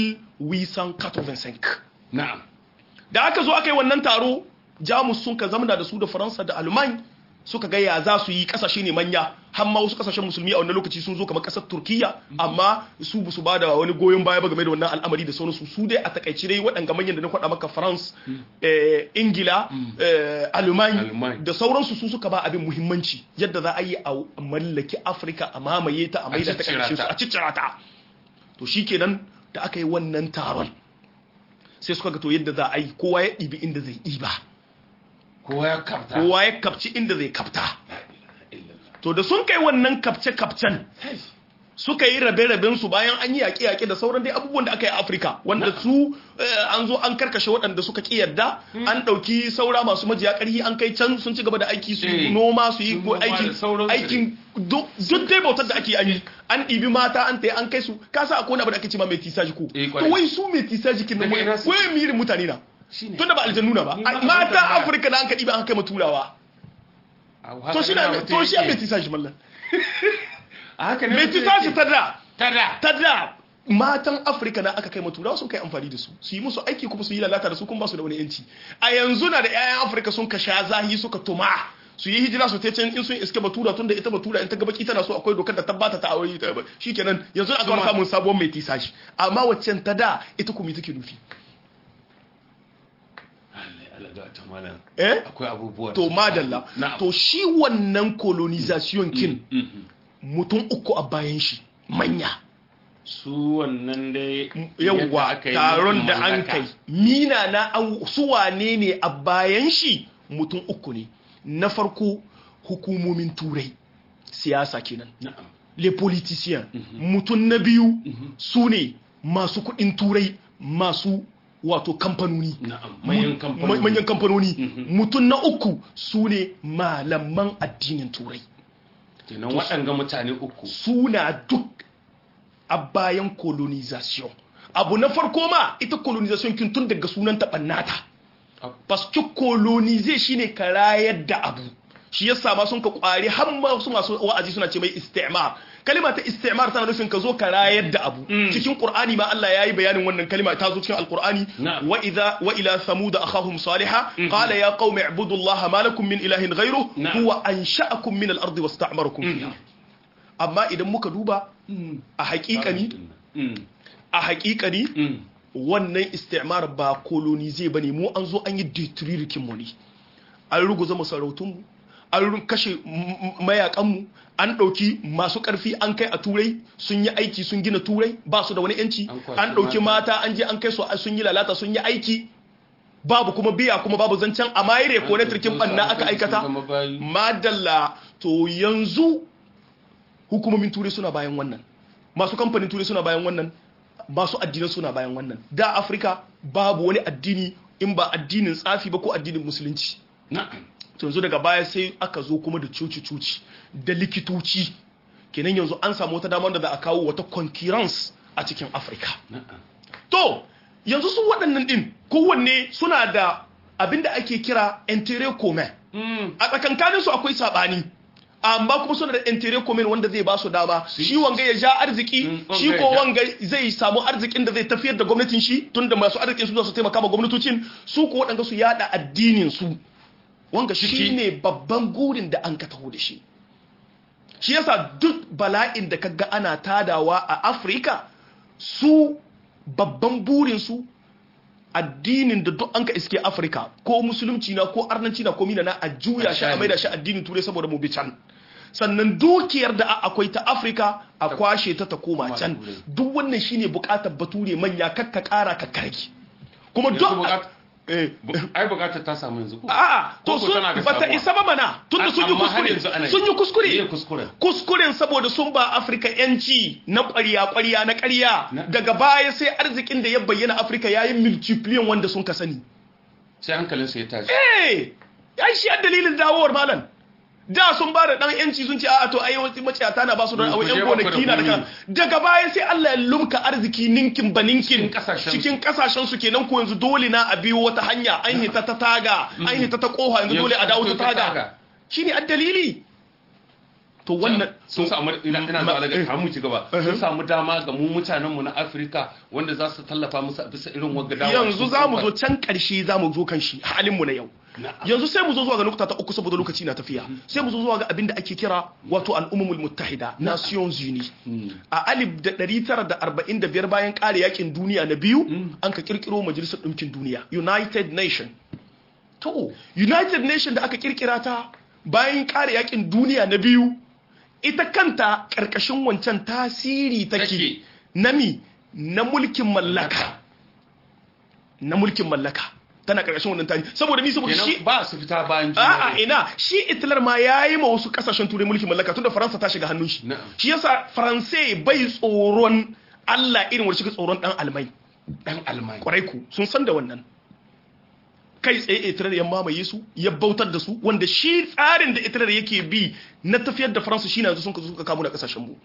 1885 na'am da aka zo aka yi wannan taro jamus sun ka zamana da su da faransa da alman suka ga ya za su yi kasashe ne manya har ma wasu kasashen musulmi a wannan lokaci sun zo kamar kasar turkiya amma su ba su ba da wani goyon baya ba game da wannan al'amari da sauransu su dai a takaice dai waɗanga manyan da na faɗa maka france eh, ingila eh, alman Alman. da sauransu su suka ba abin muhimmanci yadda za a yi a mallaki afirka a mamaye ta a maida ta ciccira ƙarshen su ta. a ciccira ta to shikenan da aka yi wannan taron sai suka ga to yadda za a yi kowa ya ɗibi inda zai ɗiba kowa ya kafta kowa ya kapci inda zai kapta La ilaha illallah. to da sun kai wannan kapce-kapcen suka yi rabe-raben su bayan an yi yaƙe-yaƙe da sauran dai abubuwan da aka yi a Afirka wanda su eh, an zo an karkashe waɗanda suka ƙi yarda an ɗauki saura masu majiya ƙarfi an kai can sun ci gaba da aiki su Eh, noma su yi sun ko noma da aikin sauransu aikin duk duk dai bautar da ake yi an ɗibi mata an tayi an kai su ka sa akwai wani abu da ake cewa mai tisaji ko Eh, to kwarai. wai su mai tisaji kin nan Daga ina wai su- wai mirin mutane na Shine. tunda ba aljannu na ba Ni ma abin mata tambaya. Afirka da an ka ɗiba an kai ma turawa A to haka shi ne na mutum to shi a yake. mai tisaji mallan a haka ne mai mutum tisaji yake. ta da ta da ta da matan afirka na aka kai maturawa sun kai amfani da su su yi musu aiki kuma su yi lalata da su kuma ba su da wani yanci a yanzu na da 'ya'yan afirka sun ka sha zahi suka tuma su yi hijira su ta can in sun iske batura tun da ita batura in ta gabaki tana so akwai dokar da tabbata ta aure ta shikenan yanzu aka fara samun sabon mai tisashi amma waccan ta da ita kuma take nufi Allah Allah ga ta malam eh akwai abubuwa to madalla Na'am. to shi wannan colonization kin Mhm. mutum uku a bayan shi manya su wannan dai yadda yawwa aka yi taron mulkin da an mallaka. kai mina na an su wane ne a bayan shi mutum uku ne na farko hukumomin turai siyasa kenan na'am les politiciens mutum na biyu su ne masu kudin turai masu wato kamfanoni na'am manyan Mu- kamfanoni manyan kamfanoni mutum na uku su ne malaman addinin turai kenan waɗanga mutane uku suna duk a bayan colonization abu na farko ma ita colonization kin tun daga sunan ɓannata parce que coloniser shine ka rayar da abu shi yasa ma sun ka kwari har ma su masu wa'azi suna ce mai istimar kalima ta istimar tana nufin ka zo ka rayar da abu cikin qur'ani ma Allah yayi bayanin wannan kalima ta zo cikin alqur'ani Na'am. wa idha wa ila thamud akhahum salihah qala ya qaumi ibudullaha ma lakum min ilahin ghayruhu Na'am. huwa ansha'akum min al-ardi wasta'marakum fiha amma idan muka duba a haƙiƙani Mm. a haƙiƙani Mm. wannan istimar ba kolonize ba ne mu an zo an yi detririkin mu ne an ruguza masarautunmu an ru- kashe m- m- mayakanmu an ɗauki masu ƙarfi an kai a turai sun yi aiki sun gina turai ba su da wani yanci An kwashi an ɗauki mata. mata an je an kai su sun yi lalata sun yi aiki babu kuma biya kuma babu zancen a mayire ko na turkin banna aka aikata Sun zama bayi. madalla to yanzu hukumomin turai suna bayan wannan masu kamfanin turai suna bayan wannan masu addinai suna bayan wannan da afirka babu wani addini in ba addinin tsafi ba ko addinin musulunci Na'am. to yanzu daga baya sai aka zo kuma da cuci-cuci da likitoci kenan yanzu an samu wata damar da za a kawo wata concurrence a cikin afirka Na'am. to yanzu su waɗannan ɗin kowanne suna da abin da ake kira intere commun Mm. a tsakankanin su akwai sabani amma kuma suna da intere commun wanda zai ba su dama shi wanga ya ja arziki Mm, shi wanga ko ya ja. wanga zai samu arzikin da zai tafiyar da gwamnatin shi tunda masu arzikin su za su taimaka ma gwamnatocin su ko waɗanda su yada addinin su wanga Ciki. shi ne babban gurin da an ka taho da shi shi yasa duk bala'in da kaga ana tadawa a afirka su babban burinsu addinin da duk an ka iske afirka ko musulunci na ko arnanci na ko mina na a juya shi a maida shi addinin turai saboda mu bi can sannan dukiyar da a- akwai ta afirka a kwashe ta ta koma Koma can Turai. duk wannan shine bukatar bature manya kakka kara ka karki kuma Yanzu duk bukat- eh bu- Ai bukatar ta samu yanzu ko? a'a to Ko ko sun tana da bata sabuwa? isa ba mana tunda sun yi Amma har yanzu kuskure ana yi. sun yi Zai kuskure kuskure. kuskuren saboda sun ba afirka yanci na ƙwarya ƙwarya na ƙarya Na- daga baya sai arzikin da ya bayyana afirka yayin multipliyan wanda sun ka sani Sai hankalinsa ya tashi. eh ai shi a dalilin dawowar malam da sun ba da dan yanci sun ce a'a to ai wasu maciyata na ba su don Ku a je yan ba ku da gonaki na daga komi. daga baya sai Allah ya lumka arziki ninkin ba ninkin Cikin kasashen cikin kasashen su kenan ko yanzu dole na a biyo wata hanya an hita ta taga an hita ta koha yanzu dole a dawo ta taga shine addalili to wannan sun samu ina ina zuwa daga kamu ci gaba sun samu dama ga mu mutanen mu na Afirka wanda za su tallafa musu a bisa irin wagga dawa yanzu za mu zo can ƙarshe za mu zo kan shi halin mu na yau Na'am. yanzu sai mu zo zuwa ga nukta ta uku saboda lokaci na tafiya sai mu zo zuwa ga abin da ake kira wato al'ummul muttahida nations unis a alif da 945 bayan ƙare yakin duniya na biyu an ka kirkiro majalisar ɗinkin duniya united nation to united nation da aka kirkira ta bayan ƙare yakin duniya na biyu ita kanta ƙarƙashin wancan tasiri take Take. nami na mulkin mallaka na mulkin mallaka tana ƙarƙashin wannan tasiri saboda mi saboda shi kenan ba su fita bayan A'a juna ina shi Hitler ma ya yi ma wasu kasashen turai mulkin mallaka tunda Faransa ta shiga hannun shi. Na'am. Shi yasa Faransai bai tsoron Allah irin wanda shiga tsoron dan almai. dan almai Kwarai ku sun san da wannan. Kai tsaye Hitler ya mamaye su ya bautar da su wanda shi tsarin da Hitler yake bi na tafiyar da Faransa shine yanzu sun ka zo suka kamo da kasashen mu.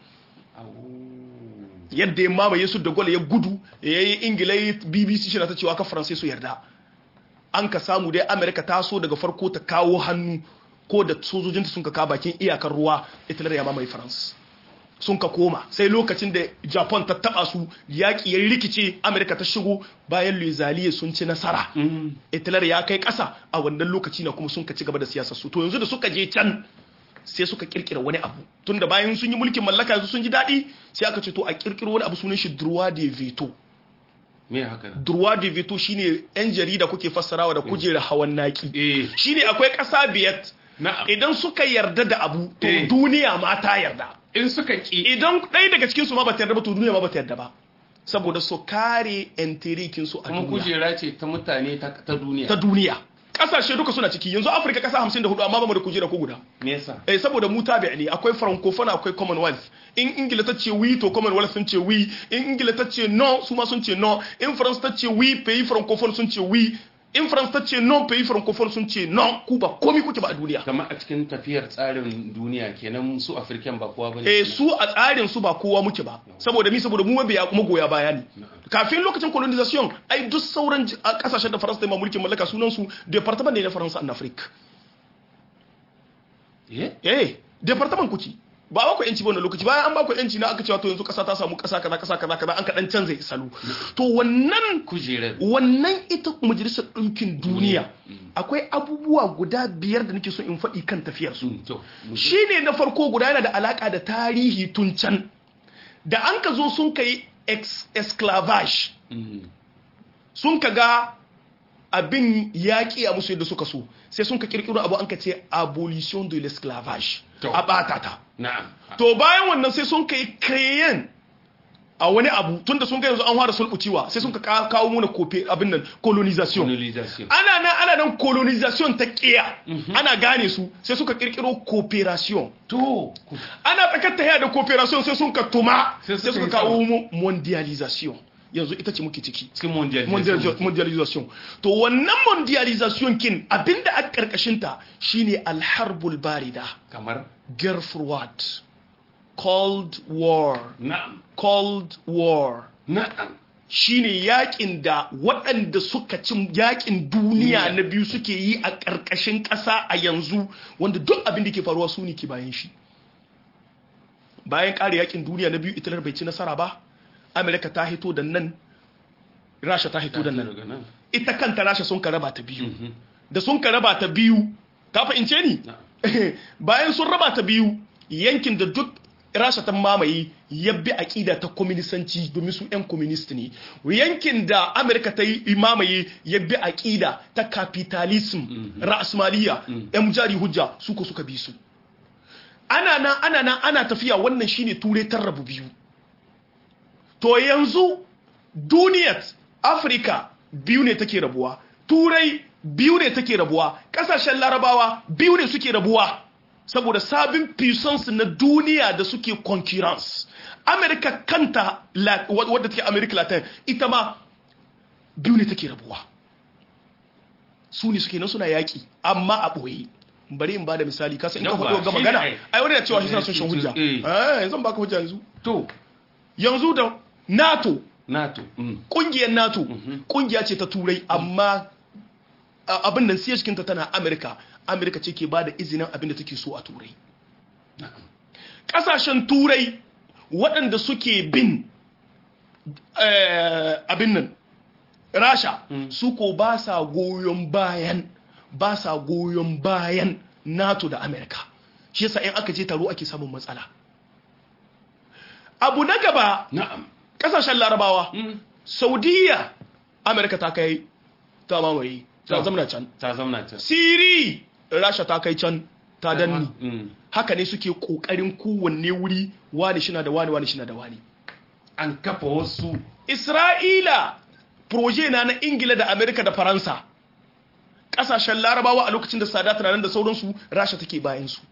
Yadda ya mamaye su da gwal ya gudu ya yi Ingila ya yi BBC shi na ta cewa ka Faransai su yarda. an ka samu dai amerika ta so daga farko ta kawo hannu ko da sojojinta sun ka kawo bakin iyakar ruwa italar ya mamaye france sun ka koma sai lokacin da japan ta taba su yaƙi ya rikice amerika ta shigo bayan lezaliye sun ci nasara italar ya kai ƙasa a wannan lokaci na kuma sun ka ci gaba da siyasar su to yanzu da suka je can sai suka kirkira wani abu tunda bayan sun yi mulkin mallaka yanzu sun ji daɗi sai aka ce to a kirkiro wani abu sunan shi droit de veto me haka droit de veto shine yan jarida kuke fassarawa da kujera hawan naki eh shine akwai ƙasa biyar na'am idan suka yarda da abu to Eh. duniya ma ta yarda in suka ki idan ɗaya daga cikin su ma bata yarda ba to duniya ma bata yarda ba saboda su kare enterikin su a kuma duniya kujera ce ta mutane ta ta duniya ta duniya kasashe duka suna ciki yanzu afirka kasa 54 amma ba mu da kujera ko guda me yasa eh saboda mu tabi ne akwai francophone akwai commonwealth in ingila ta ce oui to commonwealth sun ce oui in ingila ta ce non su ma sun ce non in france ta ce oui pays francophone sun ce oui in france ta ce non pays francophone sun ce non ku ba komai kuke ba a duniya kamar a cikin tafiyar tsarin duniya kenan su afirkan ba kowa bane eh su a tsarin su ba kowa muke ba saboda mi saboda mu mabiya magoya baya ne kafin lokacin colonization ai duk sauran j- a kasashen da faransa ta yi ma mulkin mallaka sunan su department ne na faransa en afrique eh eh department kuci ba ba ku yanci ba wannan lokaci bayan an ba ku yanci na aka cewa to yanzu kasa ta samu kasa kaza kasa kaza kaza an ka dan canza salo to wannan kujerar wannan ita majalisar ɗinkin duniya akwai abubuwa guda biyar da nake so in faɗi kan tafiyar su to shine na farko guda yana da alaka da tarihi tun can da an ka zo sun kai ex- esclavage sun ka ga abin yaƙi a musu yadda suka so sai sun ka kirkiro abu an ka ce abolition de l'esclavage To. a ɓata ta na'am to bayan wannan sai sun kai kreyen a wani abu tunda sun ga yanzu an fara sulɓucewa sai sun ka ka- kawo muna kofe abin nan colonization colonization ana nan ana nan colonization ta kiya ana gane su sai suka kirkiro cooperation to ana tsakar ta da cooperation sai sun ka tuma Sai sai suka suka yi kawo mu mondialization yanzu ita ce muke ciki cikin mondial Mondializa- mondialization to wannan mondialization kin abinda a karkashin ta shine alharbul barida kamar guerre froide cold war na'am cold war na'am shine yakin da waɗanda suka cin yakin duniya na biyu suke yi a ƙarƙashin ƙasa a yanzu wanda duk abin da ke faruwa su ne ke bayan shi bayan ƙare yakin duniya na biyu italar bai ci nasara ba amerika ta hito da nan rasha ta hito da nan daga nan ita kanta rasha sun ka raba ta biyu da sun ka raba ta biyu ka fahimce ni bayan sun raba ta biyu yankin da duk rasha ta mamaye ya bi aƙida ta kwaminisanci domin su 'yan kwaministi ne yankin da amurka ta yi mamaye ya bi aƙida ta capitalism ra'asmaliya 'yan jari hujja su ko suka bi su ana nan ana nan ana tafiya wannan shine turai ta rabu biyu to yanzu duniyar afirka biyu ne take rabuwa turai biyu ne take rabuwa kasashen larabawa biyu ne suke rabuwa saboda sabin puissance na duniya da suke concurrence amerika kanta la- wa- wadda take america latin ita ma biyu ne take rabuwa su ne suke nan suna yaƙi amma a ɓoye bari in ba da misali kasa in ka Yawwa, faɗo ga shi ne magana ai. ai wani da cewa shi suna son shan hujja Eh. eh yanzu ba ka hujja yanzu to yanzu da nato nato mm. kungiyar nato kungiya ce ta turai amma a- abin nan siya cikinta tana amerika amerika ce ke ba da izinin abin da take so a turai kasashen turai waɗanda suke bin eh, abin nan rasha su ko ba sa goyon bayan ba sa goyon bayan nato da amerika shi yasa in aka je taro ake samun matsala abu na gaba na'am kasashen larabawa Mm. saudiya amerika ta kai ta mamaye ta To. zamana can ta zamna ta siri rasha ta kai can ta danni Mm. haka ne suke kokarin kowanne wuri wani shina da wani wani shina da wani an kafa wasu isra'ila proje na na ingila da amerika da faransa kasashen larabawa a lokacin da sadat na nan da sauransu rasha take bayan su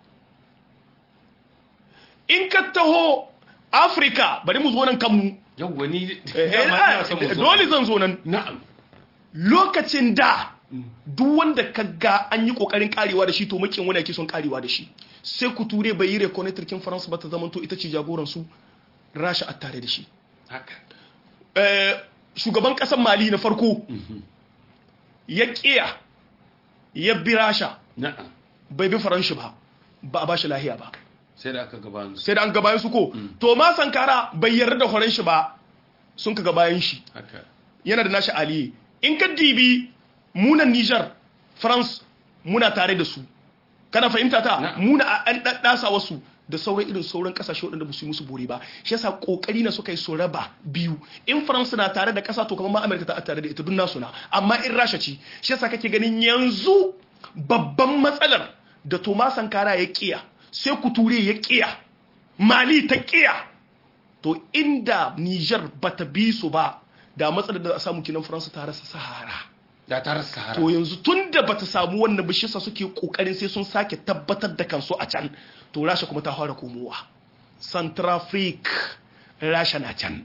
in ka taho afirka bari mu zo nan kanmu yau wani Eh, dama eh, ina son mu zo. dole zan zo nan na'am lokacin da duk wanda ka ga an yi kokarin karewa da shi to makin wani yake son karewa da shi sai ku ture bai yi reconnector kin faransa ba ta zamanto ita ce jagoran su rasha a tare da shi haka Eh, shugaban kasar mali na farko ya kiya ya bi rasha na'am bai bi faranshi ba ba a bashi lahiya ba sai da aka gabanin su sai da an gabayan su ko to ma sankara bai yarda da faranshi ba sun ka gabayan shi haka yana da nashi aliyu in ka dibi munan Nijar France muna tare da su kana fahimta ta Na'am. muna a- an daddasa wasu da sauran irin sauran kasashe waɗanda ba su yi musu bore ba shi yasa kokari na suka yi su raba biyu in France na tare da kasa to kamar ma America ta tare da ita duk nasu na amma in Rasha ci shi yasa kake ganin yanzu babban matsalar da Thomas Sankara ya kiya sai Kuture ya kiya Mali ta kiya to inda Niger bata bi su ba da matsalar da za a samu kinan Faransa ta rasa Sahara da ta rasa sahara to yanzu tunda bata samu wannan ba shi yasa suke kokarin sai sun sake tabbatar da kansu a can to Rasha kuma ta fara komowa Centrafrique Rasha na can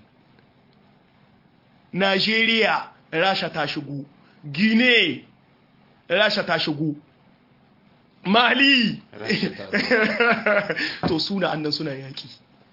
Nigeria Rasha ta shigo Guinea Rasha ta shigo Mali Rasha to suna annan suna yaki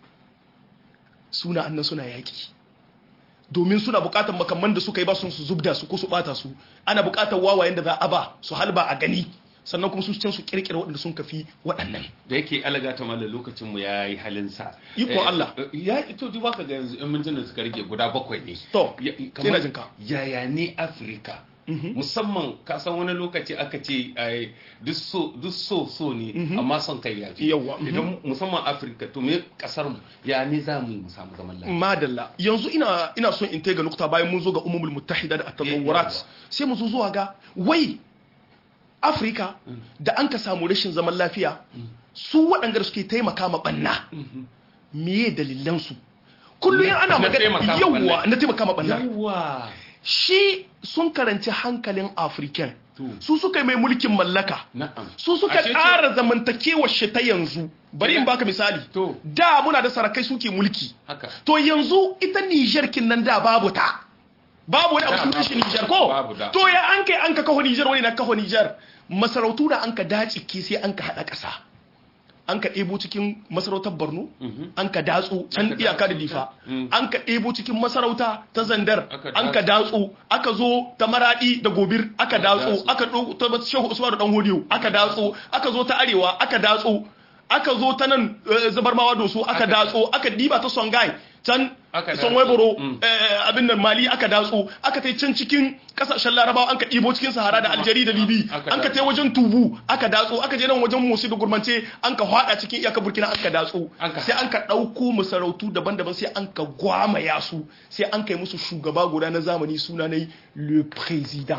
suna annan suna yaki domin suna bukatar makamman da suka yi ba sun su zubda su ko su bata su ana bukatar wawayen da za a ba su halba a gani sannan kuma su can su kirkira waɗanda sun kafi waɗannan da yake alaga ta mallan lokacin mu yayi halin sa Iko Allah. ya ito duba ka ga yanzu in mun da suka rage guda bakwai ne to Ya- ina kamar jinka. yaya ne Afirka musamman ka san wani lokaci aka ce ai, duk so duk so so ne amma son kai ya fi Yawwa, mhm. idan musamman Afirka to me kasar mu ya ne za mu yi mu samu zaman lafiya madalla yanzu ina ina son in taiga nukta bayan mun zo ga umumul muttahida da at-tatawurat Yawwa. sai mu zo zuwa ga wai Afrika da an ka samu rashin zaman lafiya su waɗanda da suke taimaka ma banna meye dalilan su kullum Na- ana na magana taimaka ma yawwa ɓanna. na taimaka ma banna yawa shi sun karanci hankalin African To. su suka yi mai mulkin mallaka na'am su suka Ashe ce- ƙara zamantakewar shi ta yanzu bari in baka misali To. da muna da sarakai suke mulki haka to yanzu ita Niger kin nan da babu ta babu wani abu Da, sun babu. kashe Niger ko Babu da. to ya an kai an ka kawo Niger wani na kawo Niger masarautu da an ka dace ke sai an ka hada kasa an ka ɗebo cikin masarautar Borno an ka datsu can Aka iyaka da datsu difa ta. Mm. an ka ɗebo cikin masarauta ta Zandar Aka an ka datsu aka zo ta Maradi da Gobir aka datsu datsu. aka ɗo ta Shehu Usman da Dan Hodiyo aka datsu aka zo ta Arewa aka datsu aka zo ta nan eh, Zabarmawa Doso aka Aka- datso aka diba ta Songhai can Aka son datso. waiboro Mm. abin nan mali aka datso aka tai can cikin kasashen larabawa an ka ɗibo cikin sahara da aljeri da libi Aka an ka tai datso. wajen tubu aka datso aka je nan wajen musu da gurmance an ka hwada cikin iyaka burkina an ka datso An ka- sai an ka ɗauko masarautu daban-daban sai an ka gwamaya su sai an kai musu shugaba guda na zamani suna na le président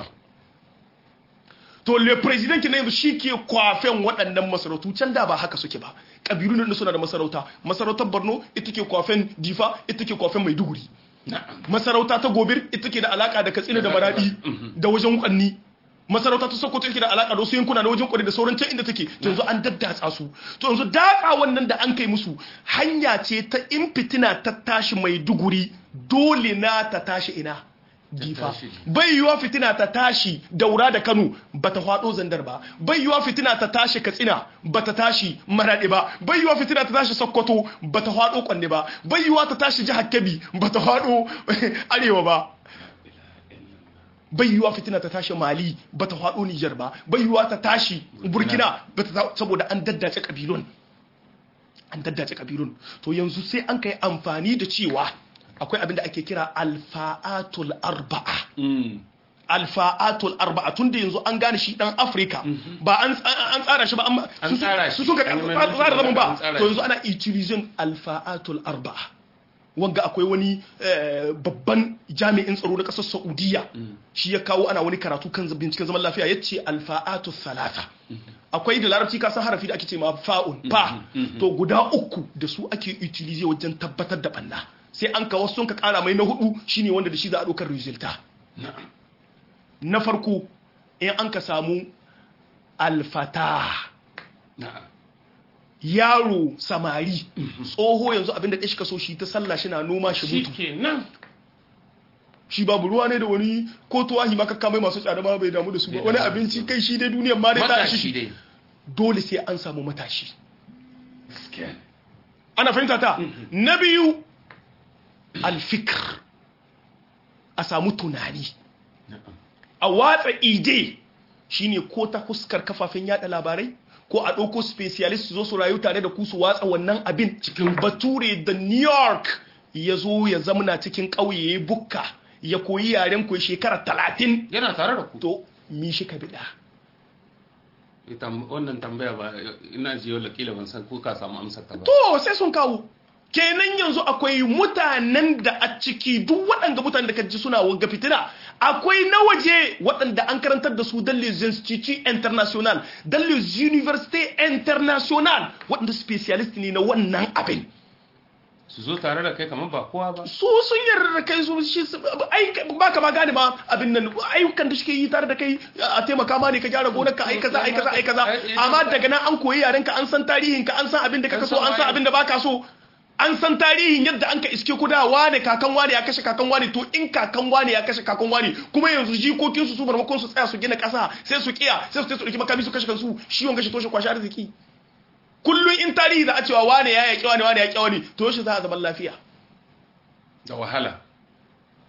to le president ke na yanzu shi ke kwafen waɗannan masarautu can da ba haka suke ba ƙabilu ne suna da masarauta masarautar borno ita ke kwafen difa ita ke kwafen maiduguri na'am masarauta ta gobir ita ke da alaka da katsina da maradi da wajen kwanni masarauta ta sokoto take da alaka da wasu yankuna na wajen kwari da sauran can inda take to yanzu an daddatsa su to yanzu datsa wannan da an kai musu hanya ce ta in fitina ta tashi maiduguri dole na ta tashi ina difa tashi. bai yiwa fitina ta tashi daura da kano bata hwado zandar ba bai yiwa fitina ta tashi katsina bata tashi maradi ba bai yiwa fitina ta tashi sokoto bata hwado kwanne ba bai yiwa ta tashi jihar kebbi bata hwado arewa ba bai yiwa fitina ta tashi mali bata hwado niger ba bai yiwa ta tashi burkina bata ta- saboda an daddace kabilun an daddace kabilun to yanzu sai an kai amfani da cewa akwai abin da ake kira alfa'atul arba'a Mm. alfa'atul arba'a tun da yanzu an gane shi dan afirka ba an an tsara shi ba amma An su- tsara shi. su suka An yi mai tsara zaman an ba tsara to shi. yanzu ana utilizing alfa'atul arba'a wanga akwai wani eh, babban jami'in tsaro na kasar saudiya shi ya kawo ana wani karatu kan binciken zaman lafiya ya ce alfa'atul salata akwai da larabci ka san harafi da ake ce ma fa'un fa to guda uku da su ake utilize wajen tabbatar da banna sai an kawo sun ka kara mai na hudu shine wanda da shi za a ɗaukar resulta na'am na farko in an ka samu alfata na'am yaro samari tsoho yanzu abinda ɗaya shi ka so shi ta sallah shi na noma shi mutu shikenan shi babu ruwa ne da wani ko tuwahi maka kamai masu tsada ma bai damu da su ba Bai wani damu da abinci su. kai shi dai duniyar ma dai ta matashi shi dai dole sai an samu matashi gaskiya ana fahimta ta na biyu alfikir a samu tunani na'am a watsa ide shine ko ta fuskar kafafen yada labarai ko a ɗauko specialist su zo su rayu tare da ku su watsa wannan abin cikin bature da new york ya zo ya zamana cikin ƙauye ya bukka ya koyi yaren ku shekara talatin yana tare da ku to mi shi ka biɗa ita wannan tambaya ba ina ji yau kila ban san ko ka samu amsar ta ba to sai sun kawo kenan yanzu akwai mutanen da a ciki duk waɗanda mutanen da ka ji suna wagga fitina akwai na waje waɗanda an karantar da su dan les instituts international dan les universités international waɗanda specialist ne na wannan abin su zo tare da kai kamar ba kowa ba su sun yarda da kai su shi su- ai ba ka ma gane ma abin nan ayyukan da suke yi tare da kai a taimaka ma ne ka gyara gonar ka ai kaza ai kaza ai kaza amma daga nan an koyi yaren ka an san tarihin ka an san abin da kaka so an san abin da baka so an san tarihin yadda an ka iske ku da wane kakan wane ya kashe kakan wane to in kakan wane ya kashe kakan wane kuma yanzu jikokin su su marmakon su tsaya su gina kasa sai su kiya sai su tafi su dauki makami su kashe kansu shi wanga shi toshe kwashi arziki kullum in tarihi za a cewa wane ya yaƙi wane wane ya yaƙi wane to shi za a zaman lafiya da wahala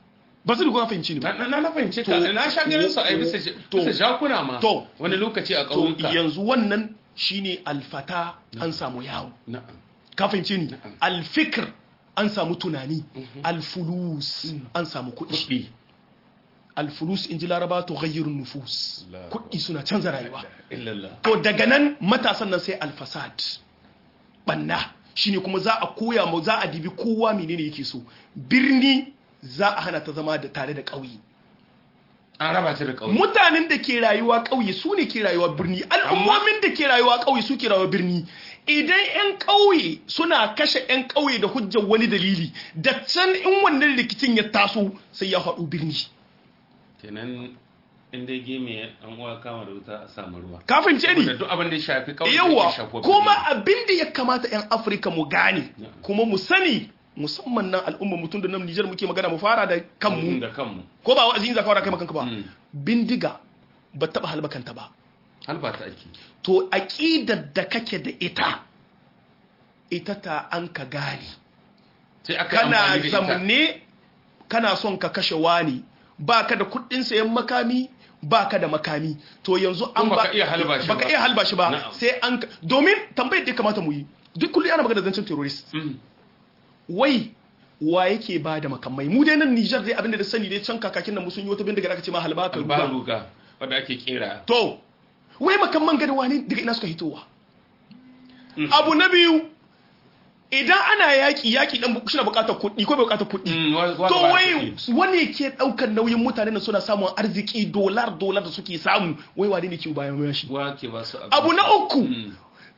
ba su da fahimci ni ba na na na fahimce ka na sha ganin su a yi bisa to- bisa jakuna ma to- wani lokaci a to ƙauyuka yanzu wannan shine alfata an samu yawo na'am ka fahimce ni alfikir an samu tunani alfulus an samu kuɗi kuɗi alfulus in ji laraba to gayyarun nufus Allah. kuɗi suna canza rayuwa illallah to daga nan matasan nan sai alfasad banna shine kuma za a koya mu za a dibi kowa menene yake so birni za a hana ta zama da tare da ƙauye an raba ta da ƙauye mutanen da ke rayuwa ƙauye su ne ke rayuwa birni al'ummomin da ke rayuwa ƙauye su ke rayuwa birni idan 'yan ƙauye suna kashe 'yan ƙauye da hujjar wani dalili da can in wannan rikicin ya taso sai ya haɗu birni kenan in dai game an uwa kama da wuta a samu ruwa ka fahimce ni da duk abin da ya shafi ƙauye yawa ya shafi kuma abin da ya kamata 'yan afirka mu gane Yeah. kuma mu sani musamman nan al'umma mutum da nan nijar muke magana mu fara da kanmu da kanmu ko ba wa'azin zaka fara kai makanka ba Mm. bindiga ba taɓa halbakanta ba halba ta ake to aƙidar da kake da ita ita ta an ka gane sai aka kana amfani da ita. zamne kana son ka kashe wani baka da kuɗin sayan makami baka da makami to yanzu an Kuma baka iya halba shi baka ba. iya halba shi ba Na'am. sai an ka- domin tambayar da ya kamata mu yi duk kullum ana magana da zancen terrorist Mm. wai wa yake ba da makamai mu dai nan Niger dai abinda da sani dai can kakakin nan mu sun yi wata bindiga da aka ce ma halba ka ba ruga ruga wanda ake kera to wai makamman gada wani daga ina suka hitowa abu na biyu idan ana yaki yaki dan shi na bukatar kuɗi ko bai bukatar kuɗi Mm, wa- wa- to ba wai kuɗi. wani ke daukar nauyin mutane da suna samun arziki dolar dolar da suke samu wai wani ne ke bayan bayan shi wa ke ba su abin abu na uku Mm.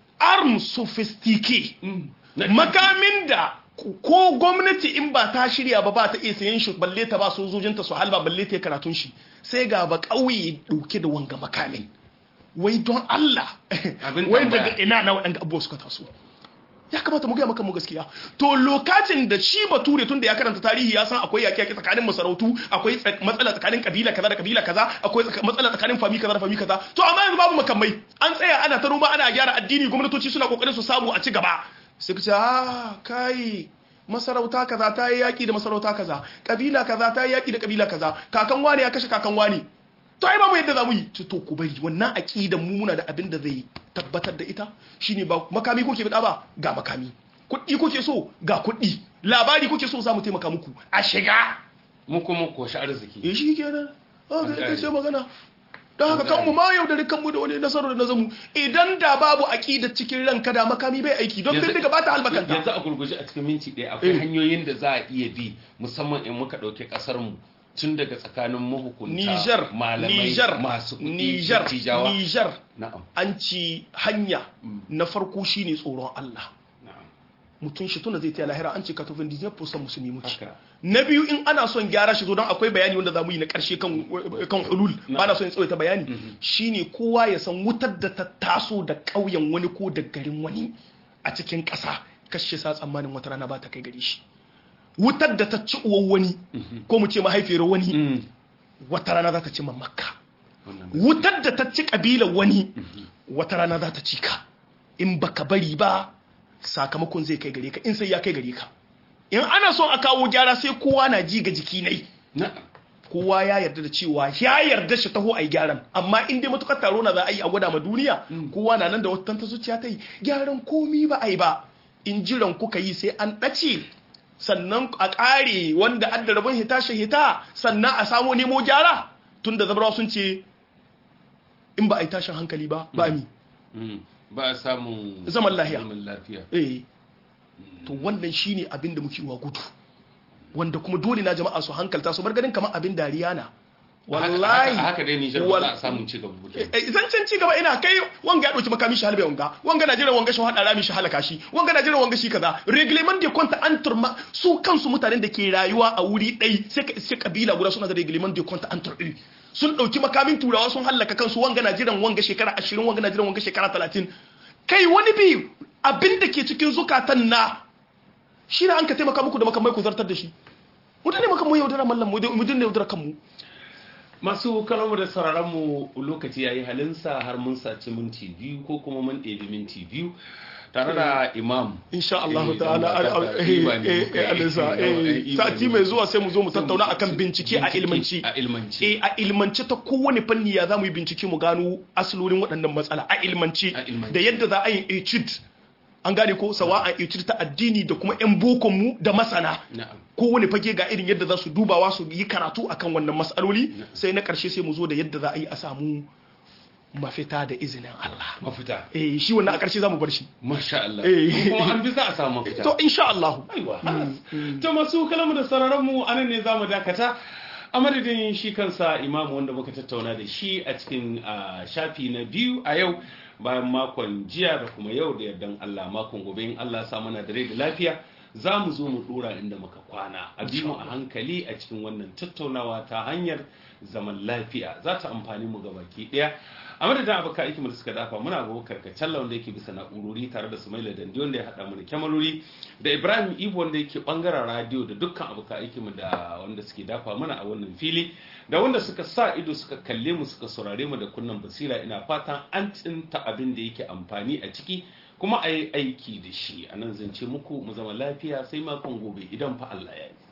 arm sophisticate Mm. Na- makamin da ko gwamnati in ba ta shirya ba ba ta iya sayan shi balle ta ba sojojinta su halba balle ta yi karatun shi sai ga ba ƙauye dauke da wanga makamin wai don Allah Abin wai tambaya. daga ina na waɗanda abubuwa suka taso ya kamata mu gaya maka mu gaskiya to lokacin da shi bature tun da ya karanta tarihi ya san akwai yaƙi yaƙi tsakanin masarautu akwai tsa- matsala tsakanin kabila kaza da kabila kaza akwai tsaka- matsala tsakanin fami kaza da fami kaza to amma yanzu babu makamai an tsaya ana ta noma ana gyara addini gwamnatoci suna kokarin su samu a ci gaba sai ku ce ah kai masarauta kaza ta yi yaƙi da masarauta kaza kabila kaza ta yi yaƙi da kabila kaza kakan wani ya kashe kakan wani to ai babu yadda za mu yi to to ku bari wannan aqidan mu muna da abin da zai tabbatar da ita shine ba makami kuke bida ba ga makami kuɗi kuke so ga kuɗi labari kuke so za mu taimaka muku a shiga mu kuma ko shi arziki eh shi kenan ah ga ita gane. ce magana don haka kanmu ma yaudari kanmu da wani nasarar da nazamu idan da babu aqidar cikin ranka da makami bai aiki don Yanzu- bindiga ba ta halbakanta yanzu a gurguje a cikin minti ɗaya akwai Eh. hanyoyin da za a iya bi musamman in muka ɗauki ƙasar mu tun daga tsakanin mahukunta Niger malamai Niger masu kuɗi Niger dattijawa. Niger na'am an ci hanya na farko shine tsoron Allah na'am mutum shi tuna zai taya lahira an ce ka tofin disney fusan musulmi muke haka na biyu in ana son gyara shi zo don akwai bayani wanda za mu yi na karshe kan kan hulul ba na son in tsawaita bayani shine kowa ya san wutar da ta taso da ƙauyen wani ko da garin wani a cikin ƙasa kashe sa tsammanin wata rana ba ta kai gare shi wutar da ta ci uwan wani ko mu ce mahaifiyar wani Mm. wata rana za ta ci mamaka wannan wutar da ta ci ƙabilar wani wata rana za ta ci ka in baka bari ba sakamakon zai kai gare ka in sai ya kai gare ka in ana son a kawo gyara sai kowa na ji ga jiki nai na'am kowa ya yarda da cewa ya yarda shi taho a yi gyaran amma in dai matukar taro na za a yi a gwada ma duniya kowa na nan da wata ta zuciya ta yi gyaran komi ba a yi ba in jiran kuka yi sai an ɗace sannan a ƙare wanda an da rabon hita shi hita sannan a samo nemo gyara tun da zabarawa sun ce in ba a yi tashin hankali ba ba mi Mm. ba a samun Zaman lafiya. zaman lafiya eh to wannan shine abin da muke wa gudu wanda kuma dole na jama'a su hankalta su bar ganin kamar abin dariya na wallahi haka haka dai Niger ba wal- za a samun ci gaba ba kenan. Eh, zancen ci gaba ina kai wanga ya dauki makami shi halbe wanga wanga na jiran wanga shi hada rami shi halaka shi wanga na jiran wanga shi kaza reglement de compte entre ma su kansu mutanen da ke rayuwa a wuri ɗai sai ka sai kabila guda suna da reglement de compte entre eux sun dauki makamin turawa sun halaka kansu wanga na jiran wanga shekara 20 wanga na jiran wanga shekara 30 kai wani bi abin da ke cikin zukatan na shi na an ka taimaka muku da makamai ku zartar da shi mu dane makamai yaudara mallam mu dane yaudara kanmu masu kalamu da sauraronmu lokaci ya yi halinsa har mun saci minti biyu ko kuma mun ɗebi minti biyu tare da imam insha Allah ta'ala alisa sati mai zuwa sai mu zo mu tattauna akan bincike a ilmanci a ilmanci eh a ilmance ta kowane fanni ya zamu yi bincike mu gano asalolin waɗannan matsala a ilmanci A ilmanci. da yadda za a yi etude an gane ko sawa a etude ta addini da kuma yan bokon mu da masana na'am kowane fage ga irin yadda za su dubawa su yi karatu akan wannan matsaloli sai na ƙarshe sai mu zo da yadda za a yi a samu mafita da izinin Allah mafita eh shi wannan a ƙarshe za mu bar shi masha Allah Eh. kuma an bi za a samu mafita to insha Allah aiwa halas to masu kalamu da sararin mu anan ne zamu dakata a madadin shi kansa imamu wanda muka tattauna da shi a cikin ah, shafi na biyu a yau bayan makon jiya da kuma yau da yardan Allah makon gobe in Allah ya sa mana da rai da lafiya za mu zo mu dora inda muka kwana a bi mu a hankali a cikin wannan tattaunawa ta hanyar zaman lafiya za ta amfani mu ga baki daya a madadin abokan aiki da suka dafa muna ga karkacen wanda yake bisa na'urori tare da sumaila dandi wanda ya haɗa mana kyamarori da ibrahim ibo wanda yake bangaren radio da dukkan abokan aiki mu da wanda suke dafa mana a wannan fili da wanda suka sa ido suka kalle mu suka saurare mu da kunnan basira ina fatan an tsinta abin da yake amfani a ciki kuma a yi aiki da shi a nan zance muku mu zama lafiya sai makon gobe idan fa Allah ya yi